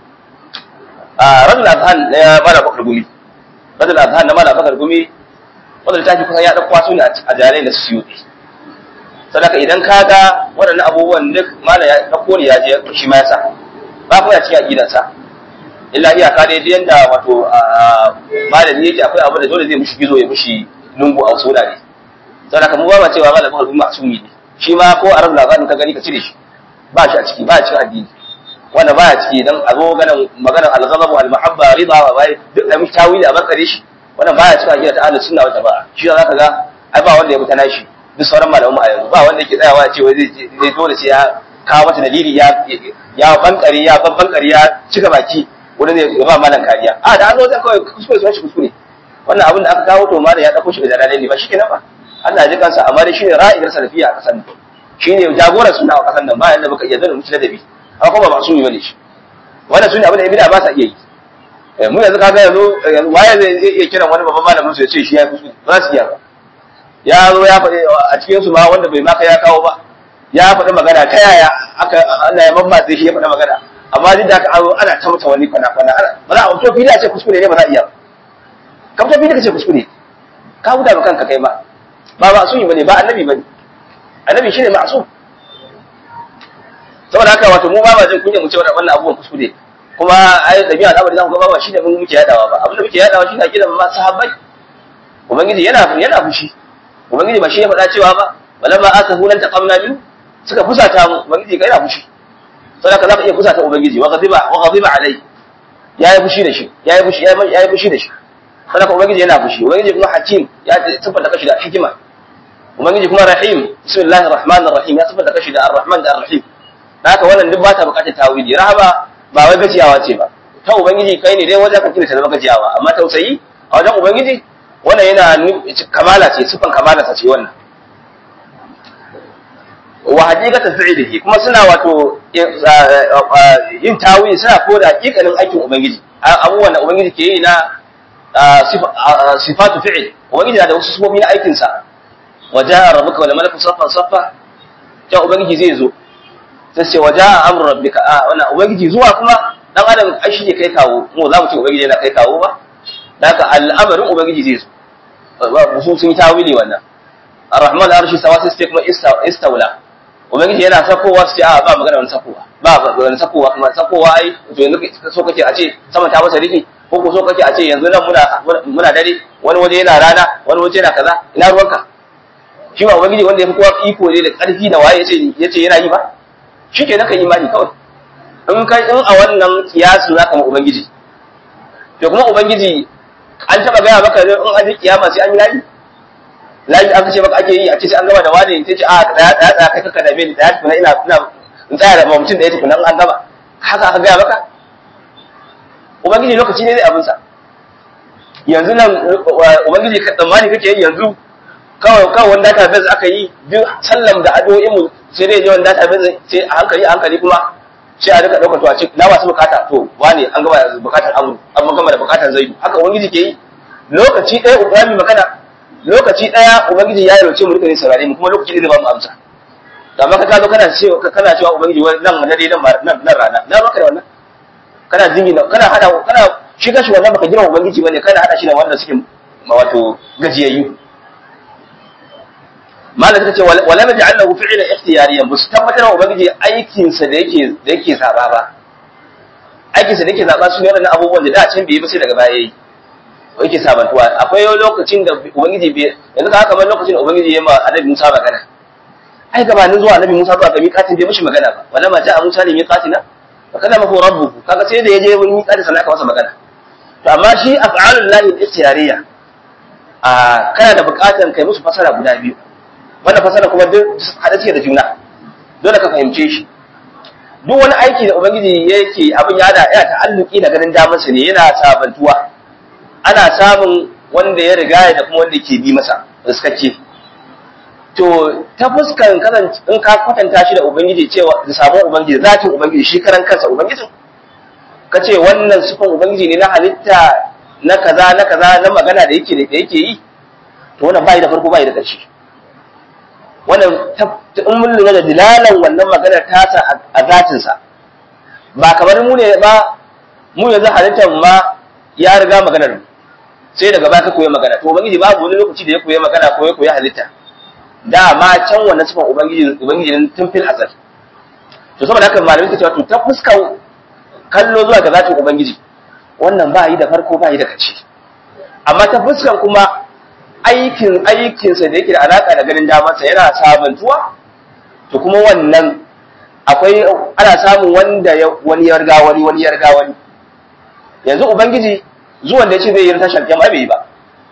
Speaker 2: a radul azhan na mala bakar gumi radul azhan na mala bakar gumi wanda littafi kusan ya dauko su ne a jalalai da su yi sadaka idan ka ga waɗannan abubuwan duk mala ya dauko ne ya je shi ma ya sa ba kuma ya cikin aqidarsa illa iyaka dai da yanda wato malami yake akwai abu da dole zai mushi gizo ya mushi lungu a wasu ne sai ka mu ba cewa malamin harbi masumi ne shi ma ko arab labarin ka gani ka cire shi ba shi a ciki ba a cikin addini wanda ba a ciki dan a zo ganin maganar al-ghadab al-mahabba rida wa bai duk da mushi tawili a barkare shi wannan baya cikin aqida ta ahlus sunna wal jamaa shi za ka ga ai ba wanda ya mutana shi duk sauran malamu a yanzu ba wanda yake tsayawa ya ce wai zai dole sai ya kawo mata dalili ya ya bankare ya babbankare ya cika baki wani ne ya ba malam kariya a da an zo zai kawai kuskure sun shi kuskure wannan abin da aka kawo to malam ya dauko shi da jalalai ne ba shikenan ba Allah ya ji kansa amma dai shine ra'ayar salafiya a kasan nan shine jagoran sunna a kasan nan ba yanda baka iya zana mutu ladabi amma kuma ba su yi bane shi wannan sunne abin da ibida ba sa iya yi mu yanzu kaga yanzu waye zai iya kiran wani babban malamin su ya ce shi ya kuskure ba su iya ba ya zo ya faɗi a cikin su ma wanda bai maka ya kawo ba ya faɗi magana ta yaya aka Allah ya mamma shi ya faɗi magana amma duk da haka an ana ta mata wani kwana kwana ana ba za a fito fili a ce kuskure ne ba za a iya ka fito fili ka ce kuskure ka huda ba kanka kai ma ba ba sun yi bane ba annabi bane annabi shine ma'sum saboda haka wato mu ba ma jin kunya mu ce wannan abubuwan kuskure kuma ai dabi'a al'amari zamu ga ba shine mun muke yadawa ba abin da muke yadawa shine akida ma sahabbai ubangiji yana yana fushi ubangiji ba shi ya faɗa cewa ba balamma akahu lan taqamna min suka fusata mu ubangiji ga yana fushi sai ka zaka iya fusata ubangiji wa ghadiba wa ghadiba alai yayi fushi da shi yayi fushi yayi fushi da shi sai ka ubangiji yana fushi ubangiji kuma hakim ya tabbata kashi da hikima ubangiji kuma rahim bismillahir rahmanir rahim ya tabbata kashi da arrahman da arrahim haka wannan duk ba ta bukatar tawili rahama ba wai gajiyawa ce ba ta ubangiji kai ne dai wajen ka kina ta zama gajiyawa amma tausayi a wajen ubangiji wannan yana kamala ce sifan kamala ce wannan wa haqiqatan fi'lihi kuma suna wato yin tawili suna koda haqiqanin aikin ubangiji abubuwan da ubangiji ke yi na sifatu fi'l ubangiji na da wasu sifofi na aikin sa wa ja'a rabbuka wal malaku saffan saffa ta ubangiji zai zo sai ce wa ja'a amru rabbika a wannan ubangiji zuwa kuma dan adam ai shi ne kai kawo mu za mu ce ubangiji yana kai kawo ba haka al'amarin ubangiji zai zo su sun yi tawili wannan ar-rahman arshi sawa sai kuma istawla ubangiji yana sakowa su ce a ba magana wani sakowa ba wani sakowa kuma sakowa ai to yanzu so kake a ce sama ta masa rufi ko ko so kake a ce yanzu nan muna muna dare wani waje yana rana wani waje yana kaza ina ruwanka shi ba ubangiji wanda ya fi kowa iko ne da karfi da waye yace yace yana yi ba shi ke naka imani kawai in kai in a wannan kiyasu zaka ma ubangiji to kuma ubangiji an taba gaya maka in an ji kiyama sai an yi layi layi aka ce maka ake yi a ce sai an gama da wani sai ce a tsaya tsaya tsaya kai kaka dame ni tsaya tukuna ina ina in tsaya da mutum da ya tukuna an gama haka aka gaya maka ubangiji lokaci ne zai abin sa yanzu nan ubangiji ka tsammani kake yi yanzu kawai kawai wani database aka yi duk sallam da addu'o'in mu sai dai je wani database sai a hankali a hankali kuma sai a rika ɗaukar to a ce na masu bukata to wane an gama bukatar amur an gama da bukatar zaidu haka ubangiji ke yi lokaci ɗaya ubangiji magana lokaci ɗaya ubangiji ya yarauce mu rika ne saurare mu kuma lokaci ne zai ba mu amsa amma ka zo kana cewa kana cewa ubangiji wai nan dare nan nan rana na maka da wannan kana jingina kana hada kana shi kashi wannan baka girma ubangiji bane kana hada shi da wanda suke wato gajiyayyu malam ta ce wala ma ja'alnahu fi'lan ikhtiyariyan bus tabbatar wa ubangiji aikin sa da yake da yake saba ba aikin sa da yake zaba su ne wannan abubuwan da da can bai yi ba sai daga baya yayi ko yake sabantuwa akwai lokacin da ubangiji bai yanzu ka kamar lokacin da ubangiji ya ma annabi Musa magana ai gabanin zuwa annabi Musa zuwa ga miƙatin bai mishi magana ba wala ma ja'a Musa li miqatina fa kallamahu rabbuhu kaga sai da yaje wurin miƙatin sannan aka masa magana to amma shi af'alul lahi ikhtiyariya a kana da buƙatar kai musu fasara guda biyu wannan fasara kuma duk hada ce da juna dole ka fahimce shi duk wani aiki da ubangiji yake abin ya da ya ta'alluki da ganin damar ne yana sabantuwa ana samun wanda ya riga da kuma wanda ke bi masa riskakke to ta fuskan kasan in ka kwatanta shi da ubangiji cewa da sabon ubangiji zatin ubangiji shi karan kansa ubangijin ka ce wannan sufan ubangiji ne na halitta na kaza na kaza na magana da yake da yake yi to wannan bai da farko bai da ƙarshe wannan in mun lura da dilalan wannan maganar tasa a zatinsa ba kamar mu ne ba mu yanzu halittar ma ya riga maganar sai daga baya ka koyi magana to ubangiji babu wani lokaci da ya koyi magana ko ya koyi halitta da ma can wannan sifan ubangiji ubangiji tun fil azal to saboda haka malamin ka cewa to ta fuskar kallo zuwa ga zatin ubangiji wannan ba yi da farko ba yi da kace amma ta fuskar kuma aikin aikinsa da yake da alaka da ganin damarsa yana sabantuwa to kuma wannan akwai ana samun wanda wani ya riga wani wani ya riga wani yanzu ubangiji zuwan da ya ce zai yi tashar kyamma bai yi ba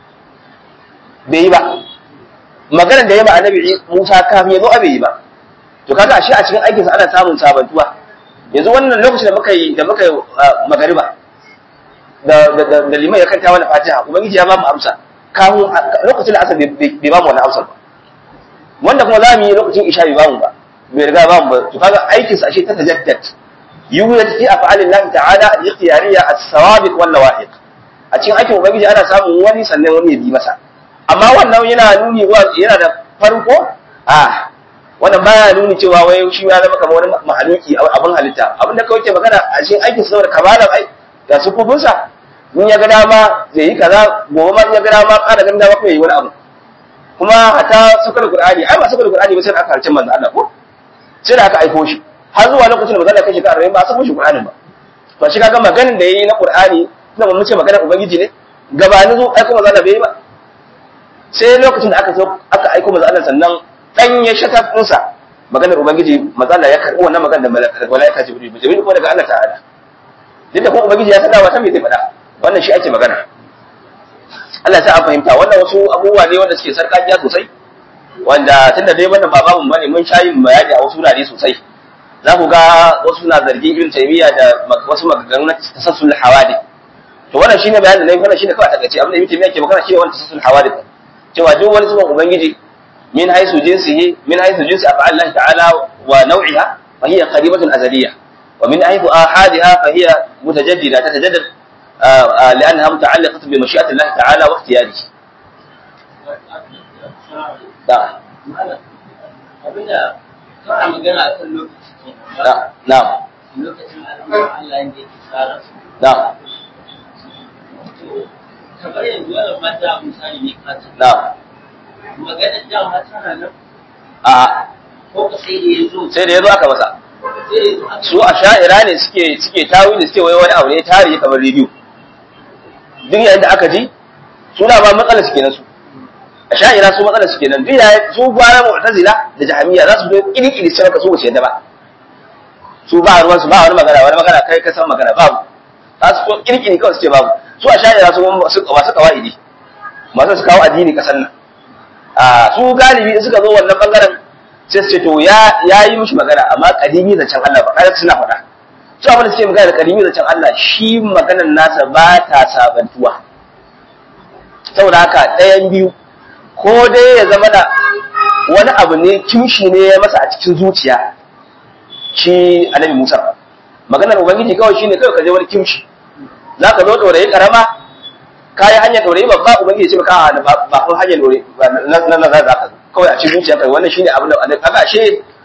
Speaker 2: bai yi ba maganar da ya ba annabi Musa kafin ya zo bai yi ba to kaga ashe a cikin aikinsa ana samun sabantuwa yanzu wannan lokacin da muka yi da muka yi magariba da da liman ya kanta wani fatiha ubangiji ya ba mu amsa kafin lokacin da asar bai ba mu wani amsar ba wanda kuma za mu yi lokacin isha bai ba mu ba bai riga ba mu ba to kaga aikinsa ashe ta tajaddad yuwajid fi af'alillahi ta'ala al-ikhtiyariyya as-sawabiq wal lawahiq a cikin aikin ubangiji ana samun wani sannan wani ya bi masa amma wannan yana nuni yana da farko a wannan baya nuni cewa wai shi ya zama kamar wani mahaluki abin halitta abin da kawai ke magana a cikin aikin sa saboda kamalar ai da sufufin sa in ya ga dama zai yi kaza gobe ma in ya ga dama ƙara ganin dama kuma yi wani abu kuma hata sukar qur'ani ai ba sukar qur'ani ba sai da aka harcin manzo Allah ko sai da aka aiko shi har zuwa lokacin da manzo Allah kai shekara 40 ba a sako shi qur'anin ba to shi kaga maganin da yayi na qur'ani tunda mun ce maganar ubangiji ne gabanin zo aiko manzo Allah bai yi ba sai lokacin da aka zo aka aiko manzo Allah sannan dan ya shata dinsa maganar ubangiji manzo Allah ya karbi wannan maganar da malaika jibril jibril ko daga Allah ta'ala duk da kuma ubangiji ya sada wata me zai faɗa wannan shi ake magana Allah ta fahimta wannan wasu abubuwa ne wanda suke sarƙaƙiya sosai wanda tunda dai wannan ba babu bane mun shayin bayani a wasu wurare sosai za ku ga wasu na zargin ibn taymiya da wasu maganganu na tasassul hawadi to wannan shine bayanin da nayi wannan shine kawai takaice abin da ibn taymiya ke magana shine wannan tasassul hawadi cewa duk wani sunan ubangiji min haisu jinsihi min haisu jinsi af'al Allah ta'ala wa naw'iha fa hiya qaribatun azaliyya wa min haisu ahadiha fa hiya mutajaddida tatajaddad لأنها متعلقة بمشيئة الله تعالى واختياره. نعم. نعم. نعم.
Speaker 3: kamar yanzu wani mata misali ne kasa
Speaker 2: na'am
Speaker 3: maganar dama tana nan
Speaker 2: a
Speaker 3: ko ka sai da ya zo
Speaker 2: sai da yazo aka masa
Speaker 3: sai da ya zo aka
Speaker 2: su a sha'ira ne suke suke tawili suke wai wani abu ne tarihi kamar rediyo duk yayin da aka ji suna ba matsalar su kenan su a sha'ira su matsalar su kenan duk yayin su gwara mu'tazila da jahmiya za su zo kiri-kiri sai ka su ba su yadda ba su ba ruwan su ba wani magana wani magana kai ka san magana babu za su zo kiri-kiri kawai su ce babu su a sha'ira su masu masu kawaidi masu su kawo addini kasan nan a su galibi in suka zo wannan bangaren sai su ce to ya ya yi mishi magana amma kadimi zancen Allah ba kada suna faɗa su abin da suke magana da kadimi zancen Allah shi maganar nasa ba ta sabantuwa saboda haka ɗayan biyu ko dai ya zama da wani abu ne kimshi ne ya masa a cikin zuciya shi annabi Musa maganar ubangiji kawai shine kawai ka je wani kimshi za ka zo ɗorayi ƙarama ka yi hanyar ɗorayi babba ubangiji ya ce maka a ba ko hanyar ɗorayi na na za ka kawai a cikin zuciya kai wannan shine abin da aka ashe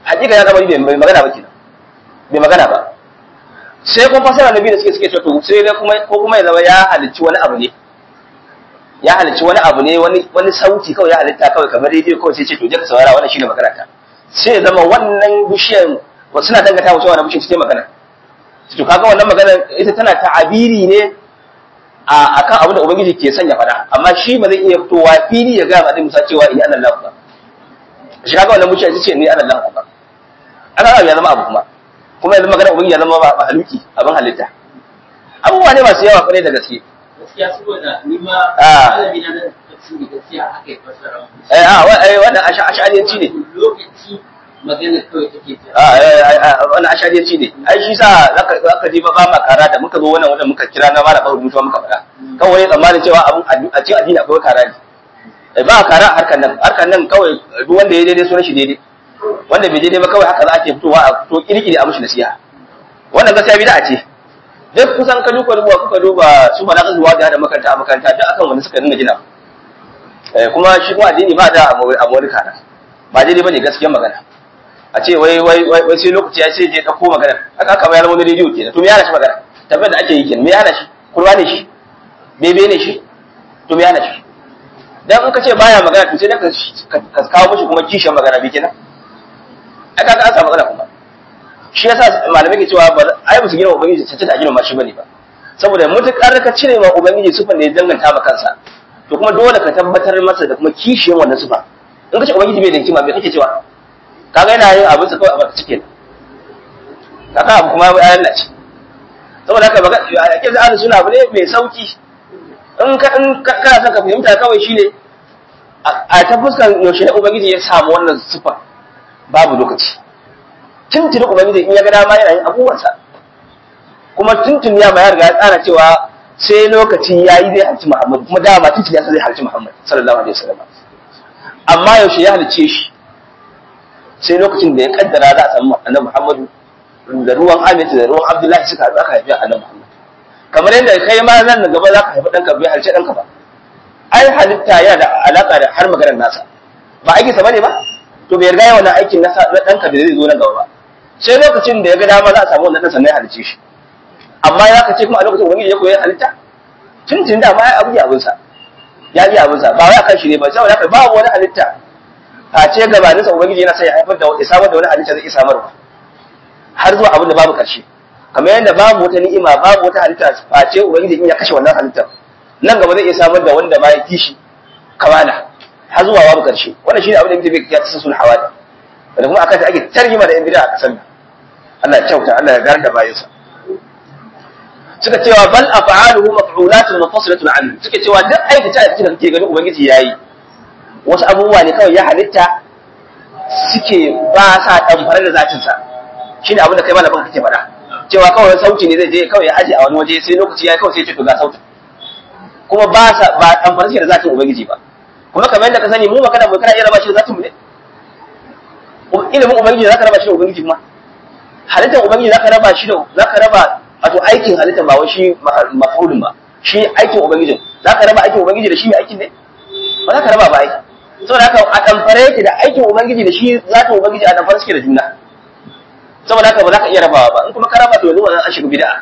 Speaker 2: hakika ya lamari bai magana ba kenan bai magana ba sai kuma fasara nabi da suke suke cewa to sai dai kuma ko kuma ya zama ya halicci wani abu ne ya halicci wani abu ne wani wani sauti kawai ya halitta kawai kamar rediyo kawai sai ce to je ka saurara wannan shine magana ta sai ya zama wannan bishiyar wasu suna dangata wa cewa wannan bishiyar ce magana to kaga wannan magana ita tana ta'abiri ne a akan abin da ubangiji ke sanya fada amma shi ba zai iya fitowa fili ya ga ba Musa cewa in Allah ba shi kaga wannan bishiyar ita ce ni Allah ba ana ya zama abu kuma kuma yanzu magana ubangiji ya zama ba haluki abin halitta abubuwa ne masu yawa kwarai da gaske
Speaker 3: gaskiya saboda ni ma
Speaker 2: Ah.
Speaker 3: malami na nan tafsiri gaskiya haka ya fassara mu.
Speaker 2: eh a wa- eh, wannan asha- ashariyanci ne
Speaker 3: lokaci magana kawai take ta
Speaker 2: a eh, eh, eh, wannan ashariyanci ne ai shi sa zaka zaka ji ba ba ma kara da muka zo wannan wanda muka kira na mara baru mutuwa muka faɗa kawai wani tsammanin cewa abun addi- a cikin addini akwai kara ne Eh, ba kara a harkar nan harkar nan kawai duk wanda ya daidai sunan shi daidai wanda bai daidai ba kawai haka za a ke fitowa a fito kirkiri a mushi nasiha wannan gaskiya bid'a ce duk kusan ka duba duba kuka duba su ba na zuwa da da makaranta a makaranta duk akan wanda suka dinga gina eh kuma shi kuma addini ba da a wani kana ba daidai bane gaskiyar magana a ce wai wai wai wai sai lokaci ya sai je dauko magana haka aka bayar wani rediyo kenan to me yana shi magana tabbar da ake yi kenan me yana shi kurwa ne shi bebe ne shi to me yana shi dan in ka ce baya magana to sai da ka ka kawo mishi kuma kishin magana bi kenan ai kaga an samu magana kuma shi yasa malamai ke cewa ba ai ba su gina ubangiji cancanta a gina ma shi bane ba saboda mutukar ka cire ma ubangiji sufan da ya danganta ma kansa to kuma dole ka tabbatar masa da kuma kishiyan wannan sufa in ka ce ubangiji bai da hikima bai kake cewa kaga yana yin abin sa kawai a baka cikin kaga abu kuma ya lalace saboda haka baka a kiza ahli suna abu ne mai sauki in ka in ka- kana son ka fahimta kawai shine a a ta fuskar yaushe ne ubangiji ya samu wannan sufa babu lokaci tuntuni ubangiji in ya ga dama yana yin abubuwansa kuma tuntuni ya ma ya riga ya tsara cewa sai lokaci ya yi zai halci Muhammad kuma dama tuntuni ya san zai halci Muhammad sallallahu alaihi wasallam amma yaushe ya halice shi sai lokacin da ya kaddara za a samu annabi Muhammadu da ruwan Aminta da ruwan Abdullahi suka haɗu aka haifi annabi Muhammad kamar yadda kai ma nan da gaba za ka haifi ɗanka bai halce ɗanka ba ai halitta yana da alaƙa da har maganar nasa ba aikinsa bane ba to bai riga yawan aikin nasa na ɗanka da zai zo nan gaba ba sai lokacin da ya ga dama za a samu wannan ɗan sannan ya halice shi amma ya ka ce kuma a lokacin ubangiji ya koyi halitta tuntun da ma ya abu ya abinsa ya yi abinsa ba wai akan shi ne ba saboda haka babu wani halitta a ce gabaninsa ubangiji yana sai ya haifar da ya samar da wani halitta zai iya samarwa har zuwa abin da babu karshe kamar yadda babu wata ni'ima babu wata halitta face ubangiji in ya kashe wannan halittar nan gaba zai iya samar da wanda ba ya kishi kamala har zuwa babu karshe wannan shine abin da muke bai kiyata sul hawada da kuma akan ta ake tarjima da yan bid'a a kasan nan Allah ya kyauta Allah ya gar da bayansa suka cewa bal af'aluhu maf'ulatun munfasilatun anhu suka cewa duk aikata aiki da kake gani ubangiji yayi wasu abubuwa ne kawai ya halitta suke ba sa damfare da zatin sa shine abin da kai malamin kake faɗa cewa kawai sauti ne zai je kawai ya aje a wani waje sai lokaci yayi kawai sai ya ce to ga sautin kuma ba sa ba damfare suke da zatin ubangiji ba kuma kamar yadda ka sani mu magana mu kana iya raba shi da zatin mu ne ilimin ubangiji zaka raba shi da ubangiji kuma halittar ubangiji zaka raba shi da zaka raba wato aikin halittar ba wai shi mafulun ba shi aikin ubangijin zaka raba aikin ubangiji da shi mai aikin ne ba zaka raba ba aiki saboda haka a damfare yake da aikin ubangiji da shi zatin ubangiji a damfare suke da juna saboda haka ba za ka iya rabawa ba in kuma ka raba to yanzu wannan an shiga bid'a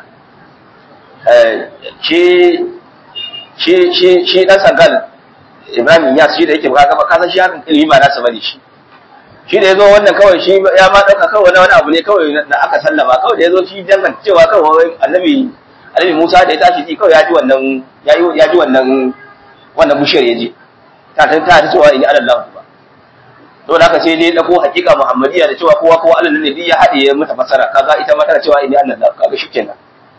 Speaker 2: eh shi shi shi shi dan sangal Ibrahim ya shi da yake ba ka ka san shi hakan ilimi ba nasa bane shi shi da ya zo wannan kawai shi ya ma ɗauka kawai wani wani abu ne kawai da aka sallama kawai da ya zo shi danganta cewa kawai annabi annabi Musa da ya tashi ji kawai ya ji wannan ya yi ya ji wannan wannan bushiyar ya ji ta ta ta cewa in Allah ba to da haka sai dai dako hakika Muhammadiyya da cewa kowa kowa Allah ne bi ya haɗe ya mata fasara kaga ita ma tana cewa in Allah kaga shikenan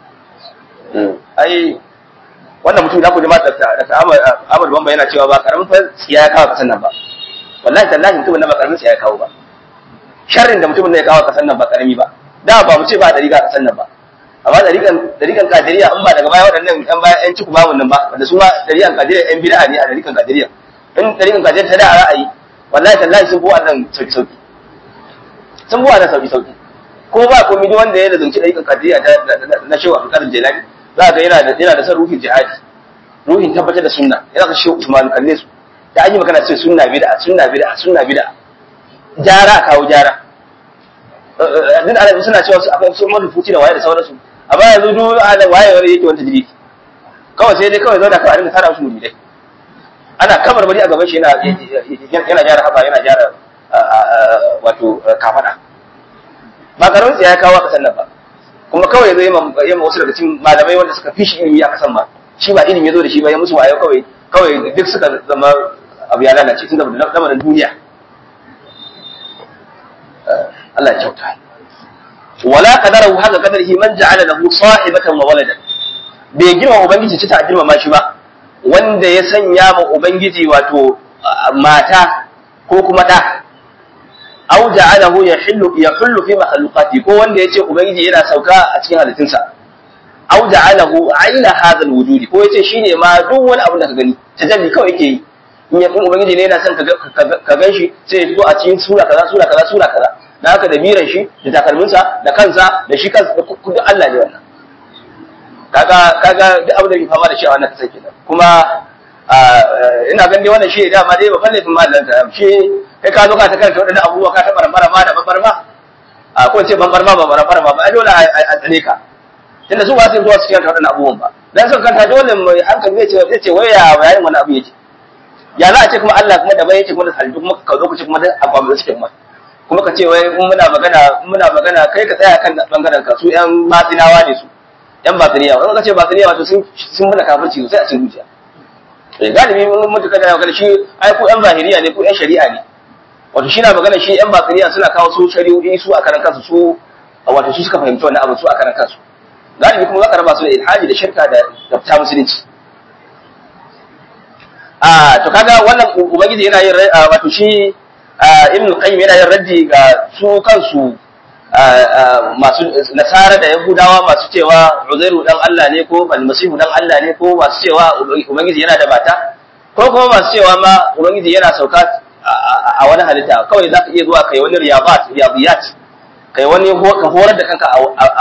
Speaker 2: ai wannan mutum da ku jama'a da ta Ahmad Bamba yana cewa ba karamin fa tsiya ya kawo kasan nan ba wallahi tallahi mutumin nan ba karamin tsiya ya kawo ba sharrin da mutumin nan ya kawo kasan nan ba karami ba da ba mu ce ba dariƙa kasan nan ba amma dariƙan dariƙan kadiriya in ba daga baya waɗannan ɗan baya ƴan ciku babu nan ba wanda su ma dariƙan kadiriya ƴan bid'a ne a dariƙan kadiriya in dariƙan kadiriya ta da a ra'ayi wallahi tallahi sun fi wannan sauki sauki sun fi wannan sauki sauki ko ba komai duk wanda ya lazumci dariƙan kadiriya na shehu Abdul Jilani za ga yana da yana da son ruhin jihadi ruhin tabbatar da sunna yana da shehu Usman kalle su da an yi magana sai sunna bid'a sunna bid'a sunna bid'a jara kawo jara din alabi suna cewa su akwai su mun fuci da waye da sauransu amma yanzu duk ala waye wani yake wanta jiri kawai sai dai kawai zauna kawai a dinga tara musu muridai ana kamar bari a gaban shi yana yana gyara haba yana gyara wato kafada ba karamin ya kawo kasan nan ba kuma kawai ya zo yi ma wasu daga cikin malamai wanda suka fi shi ilimi a kasan ba shi ba ilimi ya zo da shi ba ya musu wayo kawai kawai duk suka zama abu ya lalace tun da lamarin duniya Allah ya kyauta wala qadarahu haka qadarihi man ja'ala lahu sahibatan wa waladan bai girma ubangiji ci ta girma ma shi ba wanda ya sanya ma ubangiji wato mata ko kuma da aw ja'alahu yahillu yahullu fi makhluqati ko wanda yace ubangiji yana sauka a cikin halittunsa aw ja'alahu aina hadha alwujudi ko yace shine ma duk wani abu da ka gani tajalli kawai yake yi in ya ubangiji ne yana son ka gan shi sai ya fito a cikin sura kaza sura kaza sura kaza da haka da biran shi da takalminsa da kansa da shi kansa da duk Allah ne wannan kaga kaga duk abin da ke fama da shi a wannan kasar kenan kuma ina ganin wannan shi dama dai ba falle fin mallan ta shi kai ka zo ka ta karanta wadannan abubuwa ka ta barmara ma da babbar ma a ko ce babbar ma ba barmara ma ba dole a tsane ka tunda su ba su zuwa cikin wadannan abubuwan ba dan sun kanta dole mai hankali zai ce zai ce waya bayanin wani abu yake ya za a ce kuma Allah kuma da bai yake kuma da halittu kuma ka zo ku ce kuma da abu da suke kuma kuma ka ce wai in muna magana in muna magana kai ka tsaya kan bangaren ka su yan matsinawa ne su yan batiniya wani ka ce batiniya wato sun sun muna kafirci sai a cikin zuciya eh galibi mun mutu kada ga shi ai ku yan zahiriya ne ku yan shari'a ne wato shi na magana shi yan batiniya suna kawo su shari'o'i su a karan kansu su wato su suka fahimci wannan abu su a karan kansu galibi kuma zaka raba su da ilhaji da shirka da da ta musulunci a to kaga wannan ubangiji yana yin wato shi ibn qayyim yana yin raddi ga su kansu masu nasara da yahudawa masu cewa uzairu dan Allah ne ko almasihu dan Allah ne ko masu cewa ubangiji yana da mata ko kuma masu cewa ma ubangiji yana sauka a wani halitta kawai zaka iya zuwa kai wani riyabat riyadiyat kai wani ka horar da kanka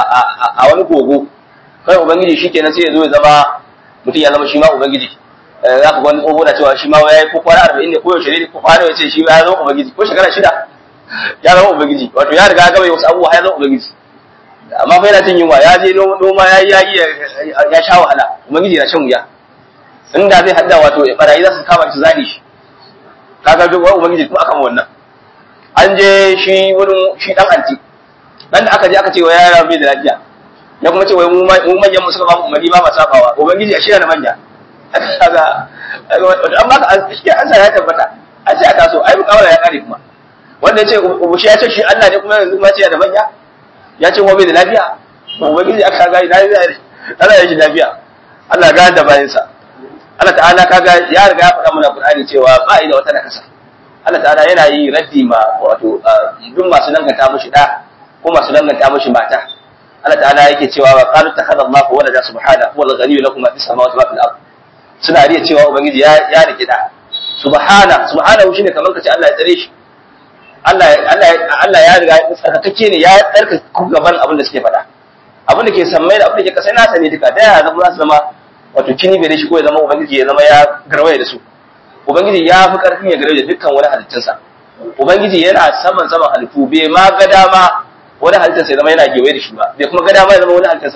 Speaker 2: a wani gogo kai ubangiji shikenan sai ya zo ya zama mutum ya zama shi ma ubangiji za ka wani tsoho na cewa shi ma ya yi ko kwana arba'in ne ko yaushe ne ko kwana ya ce shi ya zama ubangiji ko shekara shida ya zama ubangiji wato ya riga gaba wasu abubuwa ya zama ubangiji amma fa yana jin yunwa ya je noma ya yi ya sha wahala ubangiji na shan wuya inda zai hadda wato barayi za su kama shi zali shi kaga duk wani ubangiji kuma akan wannan an je shi wurin shi dan anti dan da aka je aka ce wa yara bai da lafiya ya kuma ce wai mu manyan mu suka ba mu umarni ba ma sabawa ubangiji a shirya na manya kaga amma ka shi an sa ya tabbata an sai a taso ai mukawala ya kare kuma wanda ya ce ubushi ya ce shi Allah ne kuma yanzu ma ce da manya ya ce wa bai da lafiya ubangiji aka ga ina zai Allah ya ji lafiya Allah ga da bayan sa Allah ta'ala kaga ya riga ya faɗa mana Qur'ani cewa ba da wata nakasa Allah ta'ala yana yi raddi ma wato duk masu danganta mushi da ko masu danganta mushi mata Allah ta'ala yake cewa wa qalu takhadha Allahu walada subhanahu wal ghaniyyu lakum ma fis samawati wa fil ardh suna riya cewa ubangiji ya ya rike da subhana subhanahu shine kamar kace Allah ya tsare shi Allah Allah Allah ya riga tsarkake ne ya tsarka gaban abin da suke faɗa abin da ke sammai da abin da ke kasai nasa ne duka da ya zama za su zama wato kini bai da shi ko ya zama ubangiji ya zama ya garwaye da su ubangiji ya fi karfin ya garwaye da dukkan wani halittunsa ubangiji yana saman saman halittu bai ma ga dama wani halittarsa ya zama yana gewaye da shi ba bai kuma ga dama ya zama wani halittarsa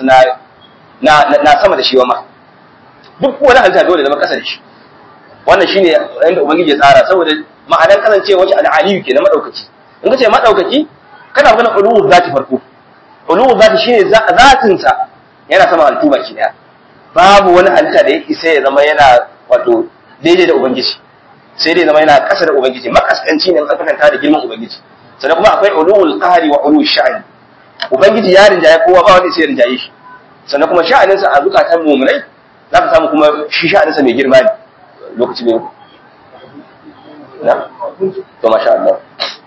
Speaker 2: na na sama da shi ba ma duk wani halitta dole zama kasa da shi wannan shine yanda ubangiji ya tsara saboda ma'anar kasancewa shi al'aliyu ke na madaukaki in ka ce madaukaki kana magana uluwu zati farko uluwu zati shine zatin sa yana sama halittu baki daya babu wani halitta da ya isa ya zama yana wato daidai da ubangiji sai dai zama yana kasa da ubangiji makaskanci ne tsakanta da girman ubangiji sannan kuma akwai uluwul qahri wa uluwul sha'ni ubangiji ya rinjaye kowa ba wanda sai ya rinjaye shi sannan kuma sha'aninsa a zukatan mu'minai za ka samu kuma shi sha'aninsa mai girma ne lokaci ne na to masha Allah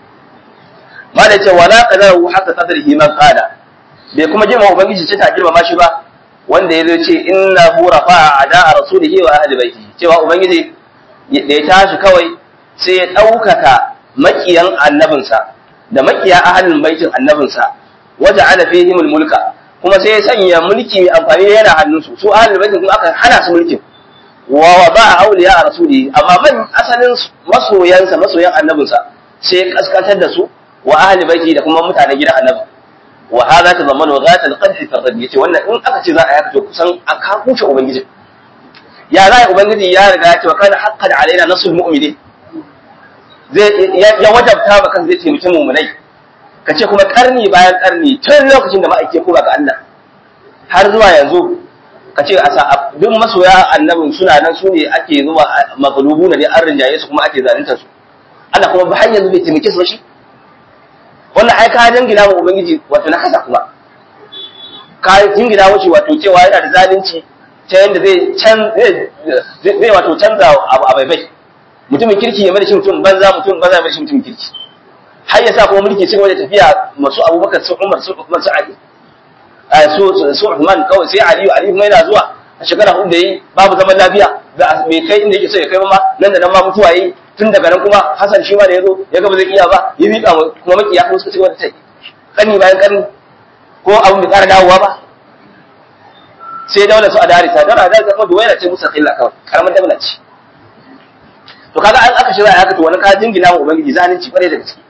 Speaker 2: ma da ce wala qadaru haka qadrihi man qala bai kuma girma ubangiji ce ta girma shi ba wanda ya ce inna hu rafa'a ada rasulihi wa ahli baiti cewa ubangiji da ya tashi kawai sai ya ɗaukaka makiyan annabinsa da makiya ahlin baitin annabinsa waja ala fihim mulka kuma sai ya sanya mulki mai amfani da yana hannunsu su ahlul baitin kuma aka hana su mulkin wa wa ba auliya a rasuli amma man asalin masoyansa masoyan annabinsa sai ya kaskantar da su wa ahli baiti da kuma mutanen gidan annabi wa hadha tazammanu ghat al-qadh fi ar yace wannan in aka ce za a yaka to kusan aka kuce ubangiji ya za ubangiji ya riga ya ce wa kana haqqan alaina nasul mu'minin zai ya wajabta ba kan zai taimaki mu'minai ka ce kuma karni bayan karni tun lokacin da ma'aike ko ba ga Allah har zuwa yanzu ka ce a duk masoya annabin suna nan su ne ake zuwa maglubu na ne an rinjaye su kuma ake zalunta su Allah kuma ba har yanzu bai taimake su ba shi wannan ai ka jingina wa ubangiji wato na kasa kuma ka jingina wuce wato cewa yana da zalunci ta yadda zai can zai wato canza abu a baibai mutumin kirki ya mai shi mutum banza mutum banza ya mai shi mutumin kirki har ya sa kuma mulki cikin wajen tafiya masu abubakar su umar su usman su ali su su usman kawai sai aliyu aliyu kuma yana zuwa a shekara hudu da yi babu zaman lafiya da bai kai inda yake so ya kai ma nan da nan ma mutuwa yi tun daga nan kuma hasan shi ma da ya zo ya ga ba zai iya ba ya miƙa kuma makiya kuma suka ci wata tai ƙarni bayan ƙarni ko abin bai ƙara dawowa ba sai daular su a darisa daular a darisa kuma duwaina ce musa khilla kawai karamar daular ce to kaga an aka shirya haka to wani ka jingina wa ubangiji zalunci kwarai da gaske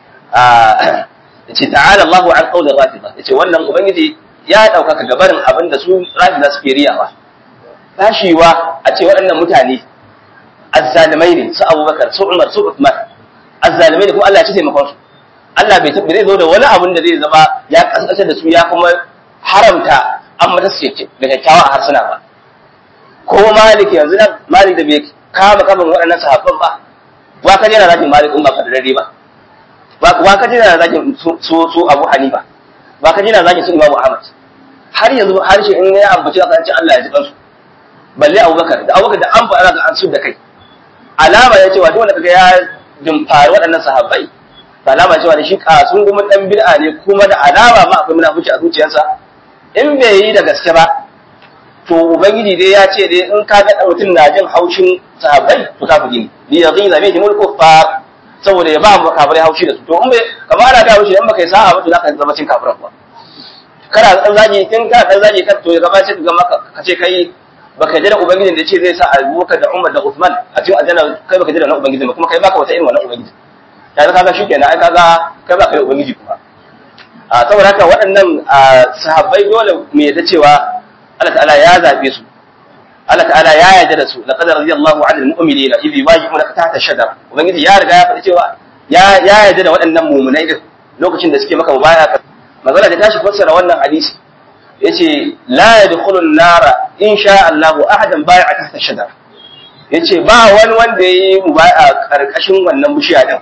Speaker 2: yace ta'ala Allahu an qawli rafida yace wannan ubangiji ya daukaka gabarin abin da su rafida suke riyawa tashiwa a ce waɗannan mutane azzalimai ne su Abubakar su Umar su Uthman azzalimai ne kuma Allah ya ci taimakon su Allah bai tabbai zai zo da wani abin da zai zama ya kasantar da su ya kuma haramta an mata su da kyakkyawa a harsuna ba ko Malik yanzu nan Malik da bai kama kaman waɗannan sahabban ba wa ka jira zaki Malik in ba ka da dare ba wa ka jira zagin su su Abu Hanifa ba ka jira zagin su Imam Ahmad har yanzu har shi in ya ambaci aka ce Allah ya ji kansu balle Abubakar da Abubakar da an fara ga an su da kai alama ya cewa duk wanda kaga ya dimfari waɗannan sahabbai ba alama cewa da shi kasun kuma dan bid'a ne kuma da alama ma akwai munafici a zuciyarsa in bai yi da gaske ba to ubangiji dai ya ce dai in ka ga mutum na jin haushin sahabbai to kafiri ne li yaghiza bihim al-kuffar saboda ya ba mu kafirai haushi da su to in bai kamar ana ga haushi in baka yi sa'a ba to zaka zama cin kafiran ba kana dan zagi kin ka dan zagi ka to ya gaba sai ka ga maka ka ce kai baka jira ubangijin da ce zai sa Abubakar da Umar da Uthman a cikin aljanna kai baka jira na ubangijin ba kuma kai baka wata irin wannan ubangiji ya kaga shikenan ai kaga kai baka da ubangiji kuma a saboda haka waɗannan sahabbai dole mu yadda cewa Allah ta'ala ya zabe su Allah ta'ala ya yarda da su laqad radiyallahu 'anil mu'minina idh yubayyi'unaka tahta shajara ubangiji ya riga ya faɗi cewa ya ya yarda da waɗannan mu'minai din lokacin da suke maka mubaya magana da tashi fassara wannan hadisi yace la yadkhulu an-nara in sha Allah ahadan bai'a tahta shajara yace ba wani wanda yayi mubaya karkashin wannan bishiya din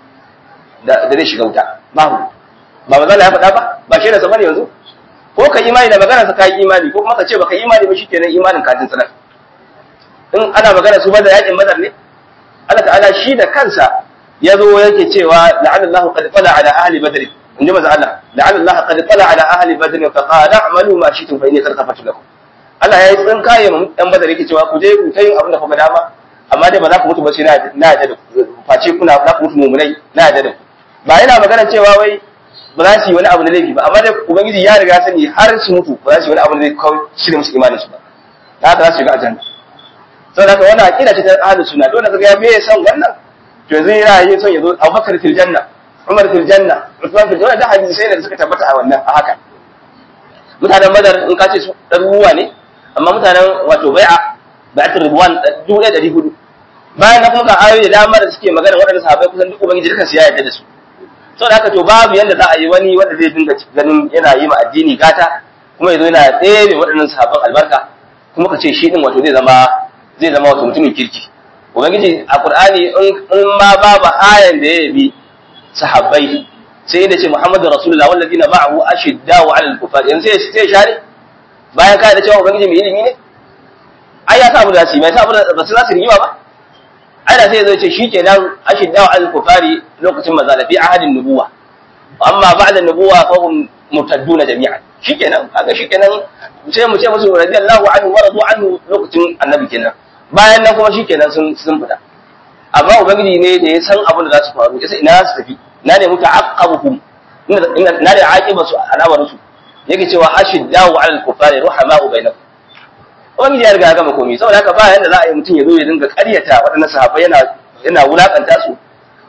Speaker 2: da da zai shiga wuta babu ba magana ya faɗa ba ba shi da sabani yanzu ko ka imani da magana sa kai imani ko kuma ka ce baka imani ba shikenan imanin ka sanar in ana magana su bada yakin badar ne Allah ta'ala shi da kansa ya zo yake cewa la'alla Allah qad tala ala ahli badr in ji maza Allah la'alla Allah qad tala ala ahli badr fa qala a'malu ma shi'tum fa inni qad ghafartu lakum Allah ya yi tsinkaye mu dan badar yake cewa ku je ku ta yin abin da kuka dama amma dai ba za ku mutu ba sai na na da face kuna za ku mutu mumunai na da ba yana magana cewa wai ba za su yi wani abu na laifi ba amma dai ubangiji ya riga sani har su mutu ba za su yi wani abu da zai kawo shirya musu imanin su ba da haka za su shiga aljanna saboda haka wannan aqida ce ta ahlus sunna dole kaga ya me san wannan to yanzu yana yi son yazo Abubakar fil janna Umar fil janna Uthman fil janna da hadisi sai da suka tabbata a wannan a haka mutanen Badar in ka ce su ɗaruruwa ne amma mutanen wato bai'a bai'atul ridwan dubu ɗaya ɗari hudu bayan na kuma ga ayoyi da dama da suke magana waɗanda sahabbai kusan duk ubangiji dukan su ya yarda da su saboda haka to babu yanda za a yi wani wanda zai dinga ganin yana yi ma addini gata kuma yazo yana tsere waɗannan sahabban albarka kuma ka ce shi din wato zai zama zai zama wato mutumin kirki ubangiji a qur'ani in ma babu ayan da ya bi sahabbai sai da ce muhammadu rasulullah wallazina ma'ahu ashiddau 'alal kufar yanzu sai sai share bayan ka da cewa ubangiji mai ilimi ne ai ya sa abu da su mai sa abu da ba su za su rigima ba ai da sai zai ce shikenan ashiddau 'alal kufari lokacin mazala fi ahadin nubuwa amma ba'da nubuwa fa hum murtadduna jami'an shikenan kaga shikenan sai mu ce musu radiyallahu anhu wa radu anhu lokacin annabi kenan bayan nan kuma shikenan sun sun fita amma ubangiji ne da ya san abin da za su faru yasa ina su tafi na ne muta aqabuhum ina na da aqiba su alawar su yake cewa ashiddahu ala al-kufari ruhama'u bainakum ubangiji ya riga ya gama komai saboda haka ba yanda za a yi mutum ya zo ya dinga ƙaryata waɗannan sahabbai yana yana wulakanta su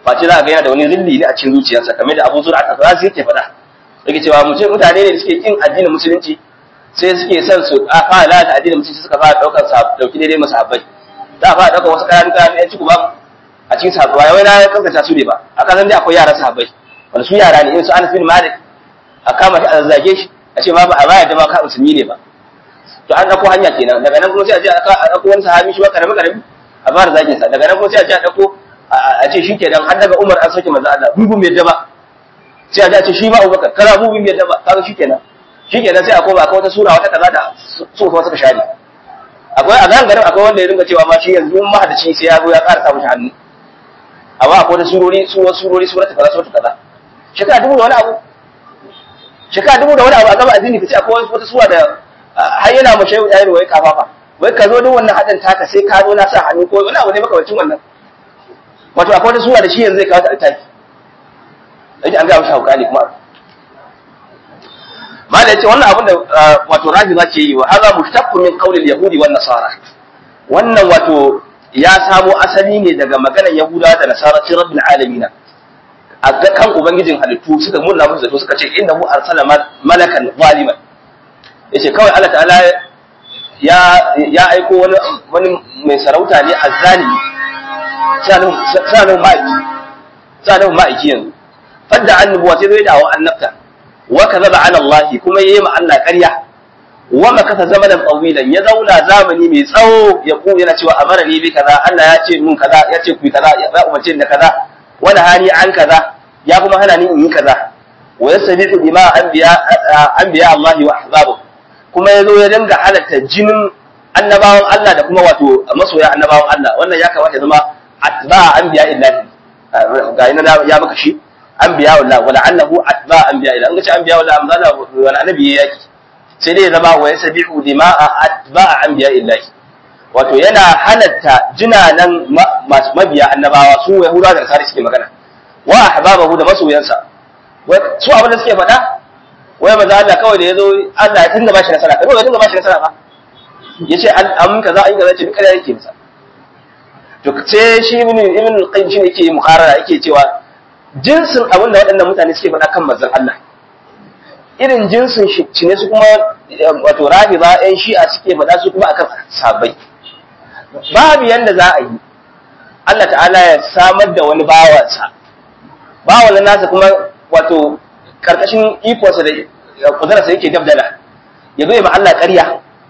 Speaker 2: face za a ga yana da wani rilli ne a cikin zuciyarsa kamar da Abu Zur'a al-Razi yake faɗa yake cewa mutum mutane ne da suke kin addinin musulunci sai suke son su a fara lalata addinin musulunci suka fara daukar sa dauki daidai masu habbai za a fara daukar wasu kayan kayan yan ciku ba a cikin sahabbai wai na kaskanta su ne ba a kasan dai akwai yara sahabbai wanda su yara ne in su Anas bin Malik a kama shi a zage shi a ce ma ba a bayar da ma ka musulmi ne ba to an dauko hanya kenan daga nan kuma sai a je a dauko wani sahabi shi ba karami karami a fara zagin sa daga nan kuma sai a je a dauko a ce shi kenan har daga Umar an sauke manzo Allah bubu mai daba sai a je a ce shi ma Abubakar kana bubu mai daba kaga shi kenan shi kenan sai a koma akwai wata sura wata kaza da su kuma suka share akwai a nan garin akwai wanda ya ringa cewa ma shi yanzu mun mahadaci sai ya zo ya ƙara samun hannu amma akwai wata surori su wasu surori su wata kaza su wata kaza shekara dubu da wani abu shekara dubu da wani abu a gaba addini kace akwai wata sura da har yana mace yau yayin wai kafafa wai ka zo duk wannan hadin taka sai ka zo na sa hannu ko wani abu ne makamancin wannan wato akwai wata sura da shi yanzu zai kawo ta altaki yake an ga mishi hauka ne kuma mala yace wannan abin da wato rafiza ke yi wa hadha mushtaqqu min qawli al-yahudi wan nasara wannan wato ya samo asali ne daga maganar yahuda da nasara ci rabbil alamin a kan ubangijin halittu suka murna musu zato suka ce innahu arsala malakan zaliman yace kawai Allah ta'ala ya ya aiko wani wani mai sarauta ne azzalimi sanin sanin ma'aiki sanin ma'aiki yanzu fadda annubuwa sai zai dawo annabta wa kadhaba ala Allah kuma yayi ma Allah ƙarya wa makasa zamanan tawilan ya zauna zamani mai tsawo ya ku yana cewa amara ni bi kaza Allah ya ce mun kaza ya ce ku kaza ya umarce da kaza wani hani an kaza ya kuma hana ni in yi kaza wa yasabihu bima anbiya anbiya Allah wa ahzabu kuma yazo ya dinga halatta jinin annabawan Allah da kuma wato masoya annabawan Allah wannan ya kamata zama atba anbiya illahi ga ina ya maka shi anbiya wala wala annahu atba anbiya ila an ga ce anbiya wala amzala wala annabi yaki sai dai zama wa yasabihu dima'a atba anbiya illahi wato yana halatta jinanan masu mabiya annabawa su yahuda da nasara suke magana wa ahbabahu da masoyansa su abin da suke faɗa wai maza Allah kawai da yazo Allah ya dinga bashi nasara kai ya dinga bashi nasara fa yace an kaza an kaza ce duk kare yake masa to sai shi ibn ibn al-qayyim shi yake mukarara yake cewa jinsin abin da waɗannan mutane suke faɗa kan manzon Allah irin jinsin shi ne su kuma wato rafiza ƴan shi'a suke faɗa su kuma akan sabai babu yanda za a yi Allah ta'ala ya samar da wani bawansa bawan nasa kuma wato karkashin ikonsa da kudurarsa yake dabdala ya zo ya ma Allah ƙarya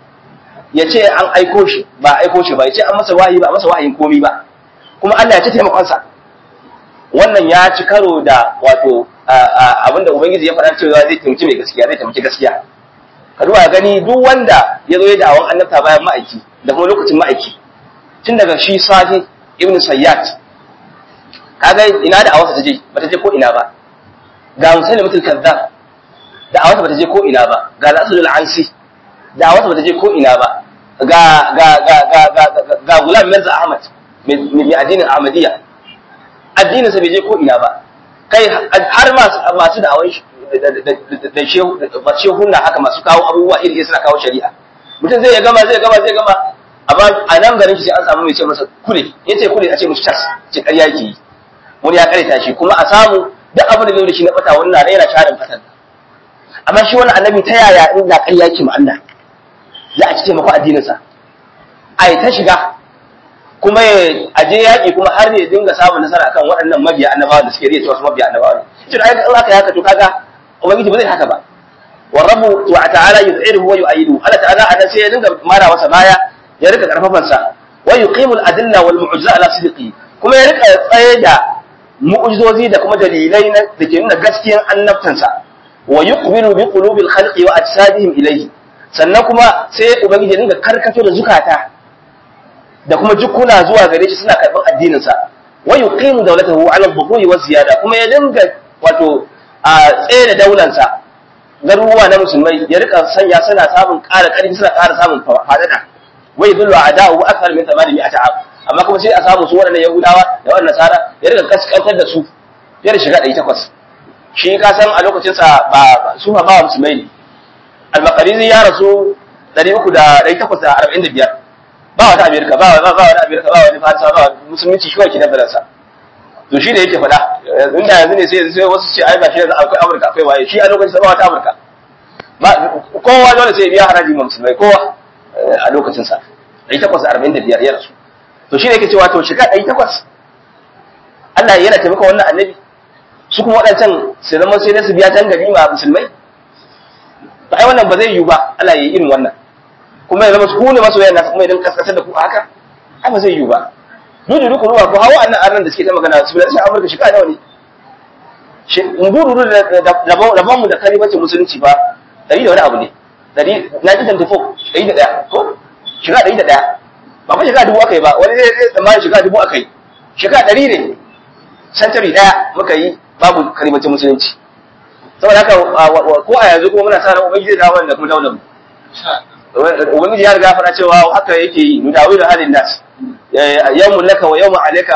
Speaker 2: ya ce an aiko shi ba aiko shi ba ya ce an masa wahayi ba a masa wahayin komi ba kuma Allah ya ci taimakonsa wannan ya ci karo da wato abinda ubangiji ya faɗa cewa zai taimaki mai gaskiya zai taimaki gaskiya ka duba gani duk wanda ya zo ya da'awan annabta bayan ma'aiki da kuma lokacin ma'aiki tun daga shi sahi ibn sayyad kaga ina da awasa ta je bata je ko ina ba ga musalim mutul kazzab da awasa bata je ko ina ba ga al-asl al-ansi da awasa bata je ko ina ba ga ga ga ga ga ga gulam mirza ahmad mai addinin ahmadiyya addinin sa bai je ko ina ba kai har masu da awai da shehu da shehunna haka masu kawo abubuwa iri suna kawo shari'a mutum zai gama zai gama zai gama amma a nan garin shi sai an samu mai ce masa kule yace kule a ce musu tas ce ƙarya yake yi wani ya karita shi kuma a samu duk abin da zai da shi na bata wannan yana sharin fatan amma shi wani annabi ta yaya in da ƙarya yake ma Allah za a ci taimako addinin sa ai ta shiga kuma ya aje yaƙi kuma har ya dinga samun nasara akan waɗannan mabiya annabawa da suke riya cewa su mabiya annabawa ne shi da in aka yi haka to kaga ubangiji ba zai haka ba wa rabbu wa ta'ala yuz'iruhu wa yu'ayyidu Allah ta'ala anan sai ya dinga mara masa baya ya rika karfafan sa wa yuqimu al-adilla wal mu'jiza ala sidqi kuma ya rika tsaye da mu'jizozi da kuma dalilai na da ke nuna gaskiyar annabtansa wa yuqbilu bi qulubil khalqi wa ajsadihim ilayhi sannan kuma sai ubangiji dinga karkato da zukata da kuma jukuna zuwa gare shi suna karɓar addinin sa wa yuqimu dawlatahu ala al-dhuhuri wa ziyada kuma ya dinga wato a tsaye da daulansa garuruwa na musulmai ya rika sanya suna samun ƙara ƙarfi suna ƙara samun fadada wa yadullu a'da'u akthar min 800 am amma kuma sai a samu su waɗannan yahudawa da wannan nasara ya rika kaskantar da su fiye da shiga ɗari takwas shi ka san a lokacin sa ba su ba ba musulmai ne al-maqarizi ya rasu ɗari uku da ɗari takwas da arba'in da biyar ba wata amerika ba ba ba wani amerika ba wani farisa ba musulunci shi kawai ke dabbalar sa to shi ne yake faɗa inda yanzu ne sai sai wasu ce ai ba shi yanzu akwai Amurka akwai waye shi a lokacin sa ba wata Amurka ba kowa dole sai ya biya haraji ma musulmai kowa a lokacin sa 845 ya rasu to shi ne yake cewa to shiga 800 Allah yana taimaka wannan annabi su kuma waɗancan su zama sai dai su biya can gari ma musulmai to ai wannan ba zai yiwu ba Allah ya yi irin wannan kuma ya zama su kune masoyan nasu kuma idan kaskasar da ku haka ai ba zai yiwu ba dudu duku ruwa ko hawa annan arnan da suke ta magana su da shi Amurka shi nawa ne shi nguru da rabon mu da kalibacin musulunci ba dari da wani abu ne dari 1924 dari da daya ko shiga dari da daya ba fa shiga dubu aka yi ba wani zai zai tsammani shiga dubu aka yi shiga dari ne century daya muka yi babu kalibacin musulunci saboda haka ko a yanzu kuma muna sa ran ubangiji da wannan kuma daular ubangiji ya riga fara cewa haka yake yi nudawi da halin nas yawmun laka wa yawmun alayka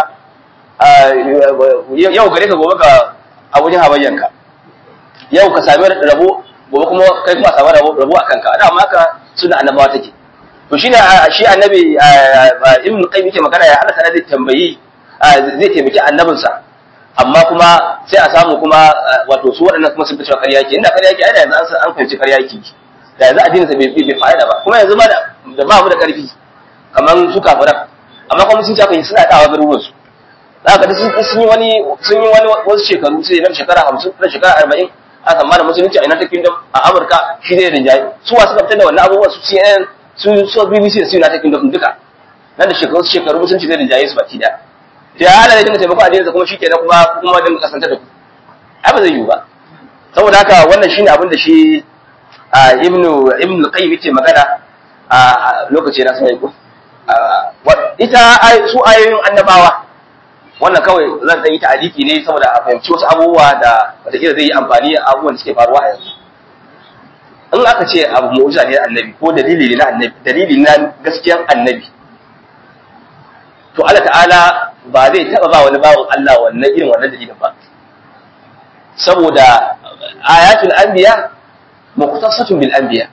Speaker 2: yau gare ka gobe ka abujin habayyanka yau ka sami rabo gobe kuma kai kuma sami rabo rabo akan ka da amma haka suna annabawa take to shine shi annabi ibn qayyim yake magana ya Allah ta zai tambayi zai taimaki annabinsa amma kuma sai a samu kuma wato su waɗannan kuma sun fi cewa ƙarya ke inda ƙarya ke ai da yanzu an fahimci ƙarya ke da yanzu addinin sa bai fa'ida ba kuma yanzu ma da ba mu da ƙarfi kamar su kafiran amma kuma sun ce suna dawa garuruwan su za ka sun yi wani sun yi wani wasu shekaru sai na shekara hamsin na shekara arba'in a tsammanin musulunci a United Kingdom a Amurka shi zai rinjaye su wasu fitar da wannan abubuwan su CNN su su BBC da su United Kingdom duka nan da shekaru shekaru musulunci zai rinjaye su baki daya da ya halaye dinga taimako addinin kuma shi kenan kuma kuma dinga kasanta da ku ai ba zai yiwu ba saboda haka wannan shine abin da shi ibnu ibnu qayyim yake magana a lokaci na sai ko ita su ayoyin annabawa wannan kawai zan dan yi ta'aliki ne saboda a fahimci wasu abubuwa da wataƙila zai yi amfani a abubuwan da suke faruwa a yanzu in aka ce abu mu'jiza ne annabi ko dalili ne na annabi dalili na gaskiyan annabi to Allah ta'ala ba zai taba ba wani bawon Allah wannan irin wannan dalilin ba saboda ayatul anbiya muqtasatun bil anbiya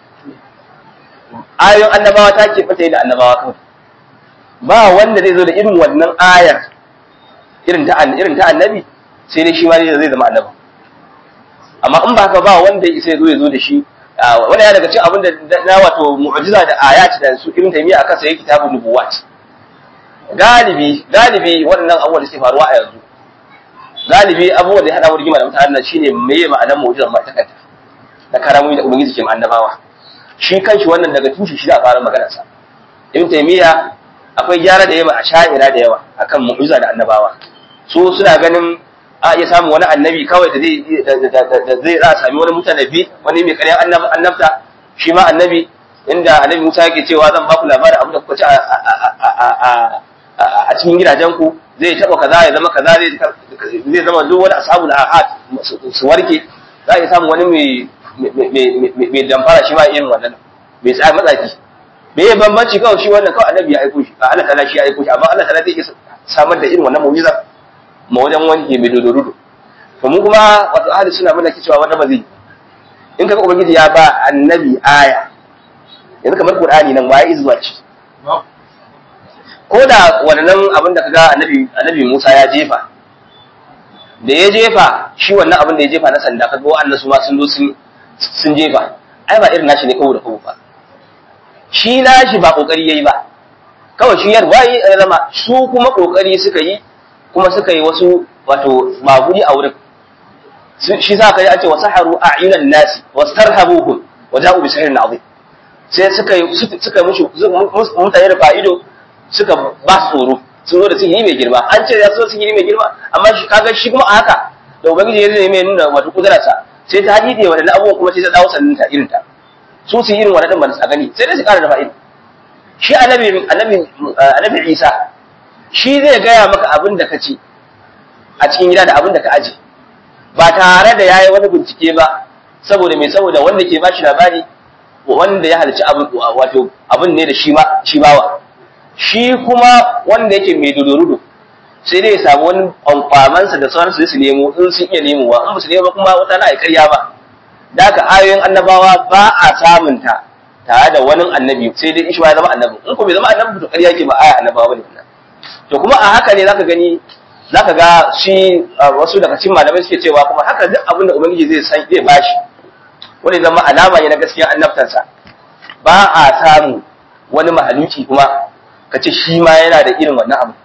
Speaker 2: ayoyin annabawa ta ke fata da annabawa kawai ba wanda zai zo da irin wannan ayar irin ta irin ta annabi sai dai shi ma zai zama annabi amma in ba haka ba wanda sai zo ya zo da shi wanda ya daga cikin abin da na wato mu'jiza da ayat da su irin taymiya akan sai kitabun nubuwat galibi galibi waɗannan abubuwan da suke faruwa a yanzu galibi abubuwan da ya hada rigima da mutanen shine meye ma'anar mu'jizar ma ta kanta da karamomi da ubangiji ke annabawa shi kanshi wannan daga tushe shi da fara maganar sa ibn taymiya akwai gyara da yawa a sha'ira da yawa akan mu'jiza da annabawa su suna ganin a iya samun wani annabi kawai da zai zai za a sami wani mutanabi wani mai ƙaryan annabta shi ma annabi inda annabi Musa yake cewa zan ba ku labarin abin da kuka ci a cikin gidajen ku zai taba kaza ya zama kaza zai zama duk wani ashabul ahad su warke za a iya samun wani mai mai damfara shi ma irin wannan mai tsaya matsafi me ya bambanci kawai shi wannan kawai annabi ya aiko shi Allah ta'ala shi ya aiko shi amma Allah ta'ala zai iya samar da irin wannan mu'jiza ma wajen wanke mai dodorudo to mu kuma wato ahli suna muna cewa wanda ba zai in kaga ubangiji ya ba annabi aya yanzu kamar qur'ani nan waye izuwa ce ko da wannan abin da kaga annabi annabi Musa ya jefa da ya jefa shi wannan abin da ya jefa na sanda kaga wa'annan su ma sun zo sun sun jefa ai ba irin nashi ne kawo da kawo ba shi nashi ba kokari yayi ba kawai shi yar wayi zama su kuma kokari suka yi kuma suka yi wasu wato maguri a wurin shi za ka yi ake wasu haru a inan nasi wasu tarhabuhun wa ja'u bi sihirin azim sai suka yi suka mushi mutane da fa'ido suka ba su tsoro sun zo da sihiri mai girma an ce ya so sihiri mai girma amma shi kaga shi kuma a haka da ubangiji ya zai mai nuna wato kudurarsa sai ta hadide waɗannan abubuwan kuma sai ta dawo sannan ta irin ta su su irin waɗannan ba a gani sai dai su ƙara da fa'ido shi annabi annabi annabi Isa shi zai gaya maka abin da ka ci a cikin gida da abin da ka aje ba tare da yayi wani bincike ba saboda me saboda wanda ke ba shi labari wanda ya halarci abin wato abin ne da shi ma shi bawa shi kuma wanda yake mai dodorudo sai dai ya samu wani amfamansa da sauransu su nemo in sun iya nemowa in ba su nemo ba kuma wata na karya ba da haka ayoyin annabawa ba a samun ta tare da wani annabi sai dai ishi ma ya zama annabi in ko bai zama annabi to ƙarya ke ba aya annabawa bane wannan to kuma a haka ne zaka gani zaka ga shi wasu daga cikin malamai suke cewa kuma haka duk abin da ubangiji zai san zai bashi wani zama alama ne na gaskiya annabtansa ba a samu wani mahaluki kuma ka ce shi ma yana da irin wannan abu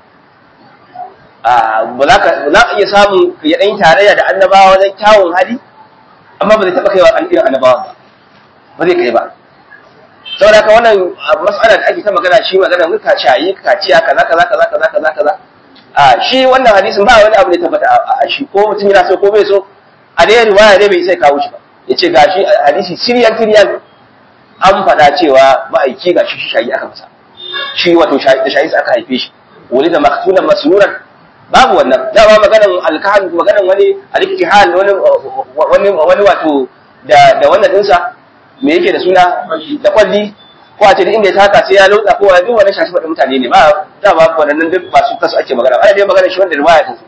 Speaker 2: ba za ka iya samu ya ɗan tarayya da annabawa wajen kyawun hali amma ba zai taɓa kaiwa an irin annabawa ba ba zai kai ba saboda haka wannan matsala da ake ta magana shi magana muka cayi kaciya kaza kaza kaza kaza kaza kaza a shi wannan hadisin ba wani abu da ya tabbata a shi ko mutum yana so ko bai so a dai riwaya dai bai sai kawo shi ba ya ce gashi hadisi siriyan siriyan an faɗa cewa ma'aiki gashi shi shayi aka masa shi wato da shayi aka haife shi wani da maktunan masruran babu wannan dama maganan alkahan maganan wani aliktihal wani wani wani wato da da wannan dinsa me yake da suna da kwalli ko a ce inda ya taka sai ya lotsa ko duk wannan shashi faɗin mutane ne ba dama wannan duk ba su kasu ake magana ana dai magana shi wanda riwaya ta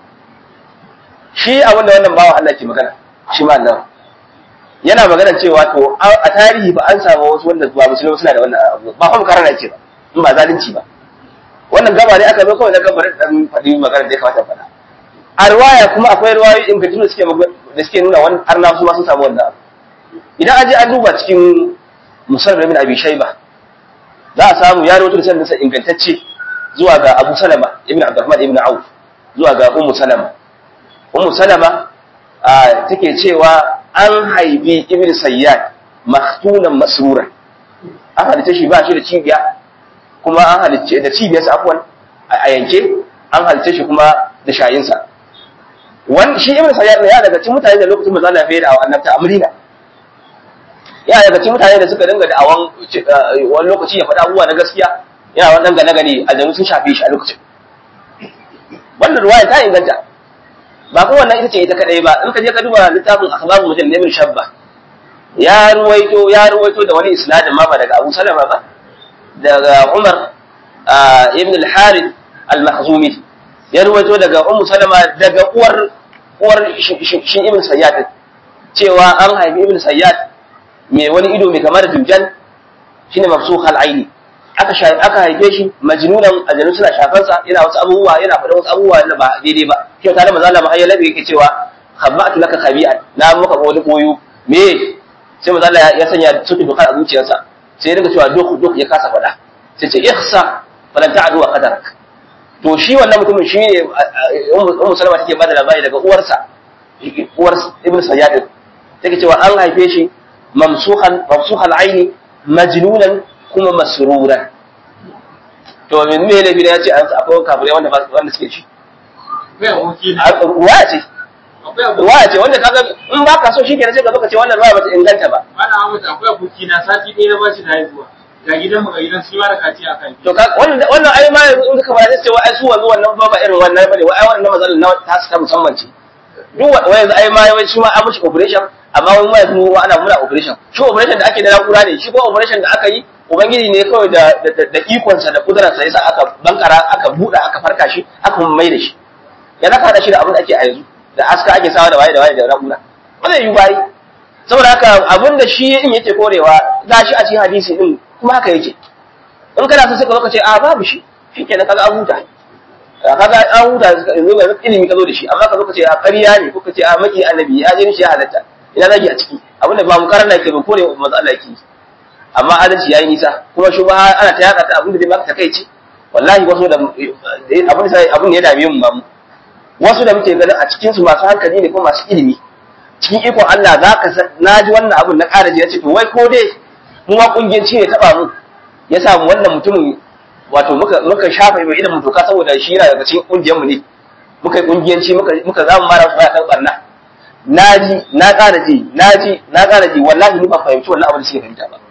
Speaker 2: shi a wanda wannan bawa Allah ke magana shi ma Allah yana magana cewa to a tarihi ba an samu wasu wanda ba musulmi suna da wannan abu ba kuma karana ce ba in ba zalunci ba wannan gaba ne aka zo kawai na gabar dan faɗi magana da ya kamata faɗa a riwaya kuma akwai riwayoyi ingantattu da suke da suke nuna wani arna su ma sun samu wannan abu idan an je an duba cikin musar bin abi shayba za a samu ya rawaito da sanadinsa ingantacce zuwa ga abu salama ibn abdurrahman ibn auf zuwa ga ummu salama ummu salama take cewa an haifi ibn sayyad maktunan masruran an halitta shi ba shi da cibiya kuma an halicce da cibiyarsa afwan a yanke an halicce shi kuma da shayinsa wani shi ibn sayyad ne ya daga cikin mutane da lokacin manzo Allah ya da annabta a Madina ya daga cikin mutane da suka dinga da'awan wani lokaci ya faɗa abubuwa na gaskiya yana wannan gane gane aljanu sun shafe shi a lokacin wannan ruwaya ta inganta ba kuma wannan ita ce ita kadai ba in ka je ka duba littafin akhbarul mujallid ibn shabba ya ruwaito ya ruwaito da wani isnadin ma ba daga Abu Salama ba daga Umar ibn al-Harith al-Makhzumi ya ruwaito daga Ummu Salama daga uwar uwar shi ibn Sayyad cewa an haifi ibn Sayyad mai wani ido mai kamar dujjan shine mafsukh al-aini aka aka haife shi majnunan aljanu suna shafansa yana wasu abubuwa yana faɗa wasu abubuwa da ba daidai ba shi ta da manzo Allah mahayya labi yake cewa khabbatu laka khabi'an na maka wani boyu me sai manzo Allah ya sanya sutu duka a zuciyarsa sai ya dinga cewa duk duk ya kasa faɗa sai ce ihsa falan ta'du wa qadarak to shi wannan mutumin shi ne ummu salama take bada labari daga uwarsa uwar ibnu sayyad take cewa an haife shi mamsuhan mamsuhal aini majnunan kuma masruran to min me ne ya ce an akwai kafirai wanda wanda suke ci ruwa ce ruwa ce wanda kaga in ba ka so shi kenan sai ka zo ka ce wannan ruwa bata inganta ba
Speaker 4: Mana Ahmad akwai aboki na sati ɗaya na bashi da haihuwa. Ga gidan mu ga gidan shi ma da kaci a kan.
Speaker 2: to ka wannan wannan ai ma yanzu in ka fara sai wai ai su wanzu wannan ba ba irin wannan bane wai ai wannan matsalar na ta su ta musamman ce duk wai yanzu ai ma wai shi ma an mishi operation amma wai ma yanzu mu ana muna operation shi operation da ake da na'ura ne shi ko operation da aka yi ubangiji ne kawai da da ikonsa da kudurarsa yasa aka bankara aka buɗa aka farka shi aka mai da shi ya zaka hada shi da abin da ake a yanzu da aska ake sawa da waye da waye da na'ura ba zai yi bayi saboda haka abin da shi in yake korewa gashi a cikin hadisi din kuma haka yake in kana so sai ka zo ka ce a babu shi shikenan kaga an huta kaga an huta yanzu ga ilimi ka zo da shi amma ka zo ka ce a ƙarya ne ko ka ce a maki annabi ya je shi ya halatta ina zagi a ciki abinda ba mu karanta ke ba kore manzo Allah yake amma adalci yayi nisa kuma shi ba ana ta yaka ta abinda zai maka takeici wallahi wasu da abin sai abin ya dame mu ba mu wasu da muke ganin a cikin su masu hankali ne ko masu ilimi cikin ikon Allah za ka na ji wannan abin na ƙara ji ya ce to wai ko dai mu ma kungiyanci ne taɓa mu ya samu wannan mutumin wato muka muka shafa mai ilimin doka saboda shi yana daga cikin kungiyar mu ne muka yi kungiyanci muka muka zamu mara su baya kan barna na ji na ƙara ji na ji na ƙara ji wallahi ni ba fahimci wannan abin da suke fahimta ba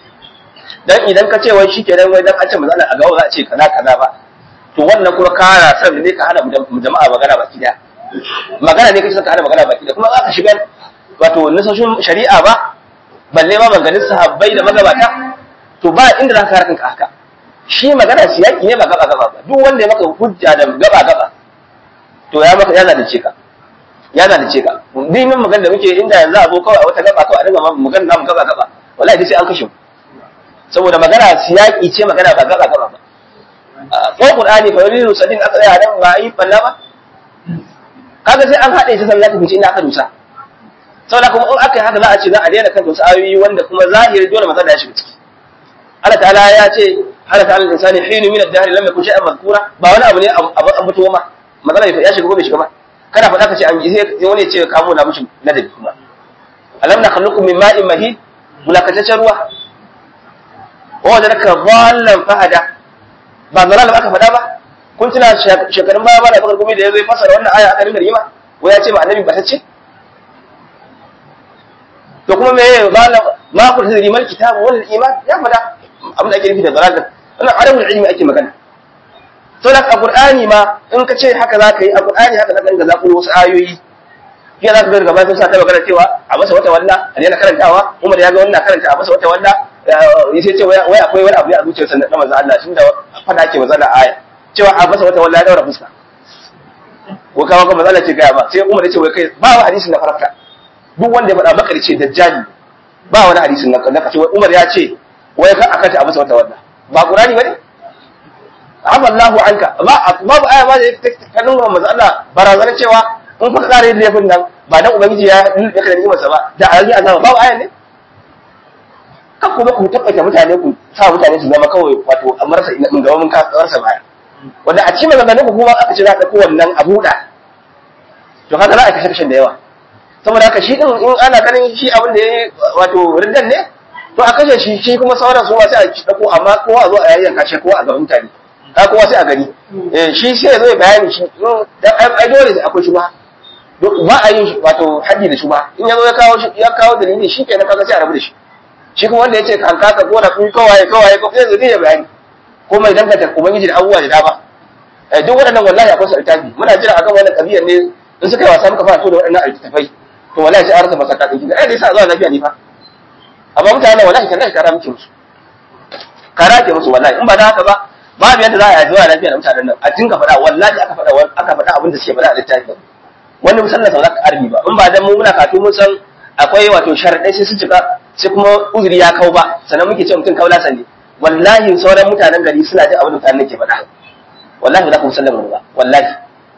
Speaker 2: dan idan ka ce wai shi kenan wai dan an ce manzo a gaba za a ce kaza kaza ba to wannan kuma kara san ne ka hana mu jama'a magana baki daya magana ne kace ka hana magana baki daya kuma za ka shiga wato nasoshin shari'a ba balle ma maganin sahabbai da magabata to ba inda za ka harkan ka haka shi magana siyaki ne ba gaba gaba ba duk wanda ya maka hujja da gaba gaba to ya maka ya zalunce ka ya zalunce ka dinin magana da muke inda yanzu a zo kawai a wata gaba kawai a dinga magana namu gaba gaba wallahi dai sai an kashe mu saboda magana siyaki ce magana ba gaba gaba ba ko qur'ani fa yuridu sadin aka tsaya nan ba yi balla ba kaga sai an haɗe shi sannan za ka fice inda aka dusa saboda kuma in aka yi haka za a ce za a daina kan wasu ayoyi wanda kuma zahiri dole matsala ya shiga ciki Allah ta'ala ya ce halaka alal insani hinu min ad-dahr lam yakun shay'an madhkura ba wani abu ne abu an fito ma matsala ya shiga ko bai shiga ba kana faɗa ka ce an sai wani ya ce ka kamo na mishi ladabi kuma alam na khalluqu min ma'in mahid mulakataccen ruwa wa wajadaka dhallan fahada ba zalal aka faɗa ba kun tuna shekarun baya ba da bakar gumi da ya zo ya fasara wannan aya aka rinka rigima ko ya ce ba annabi ba ta ce to kuma me ya zalal ma ku tadri mal kitab wal iman ya faɗa abin da ake nufi da zalal din wannan alamul ilmi ake magana to da alqur'ani ma in ka ce haka za ka yi alqur'ani haka zaka dinga zakuro wasu ayoyi fiye za ka ga gaba sun sa ta magana cewa a masa wata walla a daina karantawa Umar ya ga wannan karanta a masa wata walla ya sai ce wai akwai wani abu ne a zuciyarsa na manzo Allah tunda fada ake manzo Allah aya cewa a masa wata walla ya daura fuska ko kawo ka manzo Allah ce ga ba sai Umar ya ce wai kai ba wa hadisin na farka duk wanda ya faɗa bakari ce dajjali ba wani hadisin na na kace Umar ya ce wai ka akata a masa wata walla ba Qur'ani bane amma Allahu anka ba babu aya ba da ta nuna manzo Allah barazana cewa in fa kare da laifin nan ba dan ubangiji ya ya kada ni'imarsa ba da a yi azaba babu aya ne kan kuma ku tabbata mutane ku sa mutane su zama kawai wato a marasa ina mun gaba mun ka rasa baya wanda a cikin maganganun ku kuma aka ce za ka ɗauko wannan a buɗa to haka za a kashe kashin da yawa saboda haka shi din in ana ganin shi abin da ya yi wato riddan ne to a kashe shi shi kuma sauran su ma sai a ɗauko amma kowa a zo a yayyanka shi kowa a gaban mutane ka kowa sai a gani shi sai ya zo ya bayani shi dan ai dole akwai shi ba ba a yin wato haddi da shi ba in ya zo ya kawo ya kawo dalili shi kenan kaga sai a rabu da shi shi kuma wanda ya ce kan kaka ko da kun kawaye kawaye ko sai zai ya bayani ko mai danganta ubangiji da abubuwa da dama eh duk waɗannan wallahi akwai su littafi muna jira akan wannan kabiyar ne in suka yi wasa muka fara to da waɗannan littafai to wallahi sai an rasa masaka din eh dai sa zuwa lafiya ne fa amma mutane wallahi kan kara muke musu kara ke musu wallahi in ba da haka ba babu yadda za a yi zuwa lafiya da mutanen nan a dinga faɗa wallahi aka faɗa aka faɗa abin da suke faɗa a littafi wani musallan sa za ka arbi ba in ba dan mu muna katu mun san akwai wato sharadai sai su cika sai kuma uzuri ya kau ba sannan muke ce mutum kaula sande wallahi sauran mutanen gari suna jin abin da mutanen ke faɗa wallahi ba za ku musallan ba wallahi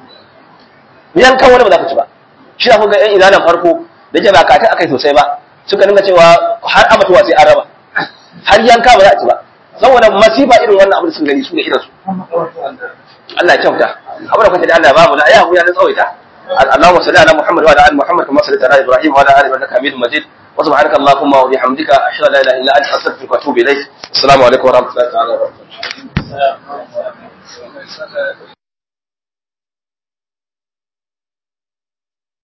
Speaker 2: yan kan wani ba za ku ci ba shi ku ga yan izalan farko da ke ba katin akai sosai ba suka dinga cewa har abatuwa sai an raba har yanka ba za a ci ba saboda masifa irin wannan abin da sun gani su ne irin su Allah ya kyauta abin da kwanta da Allah babu na ya huya na tsawaita اللهم صل على محمد وعلى ال محمد كما صليت على ابراهيم وعلى ال ابراهيم انك حميد مجيد وسبحانك اللهم وبحمدك اشهد ان لا اله الا انت استغفرك واتوب اليك السلام عليكم ورحمه الله تعالى وبركاته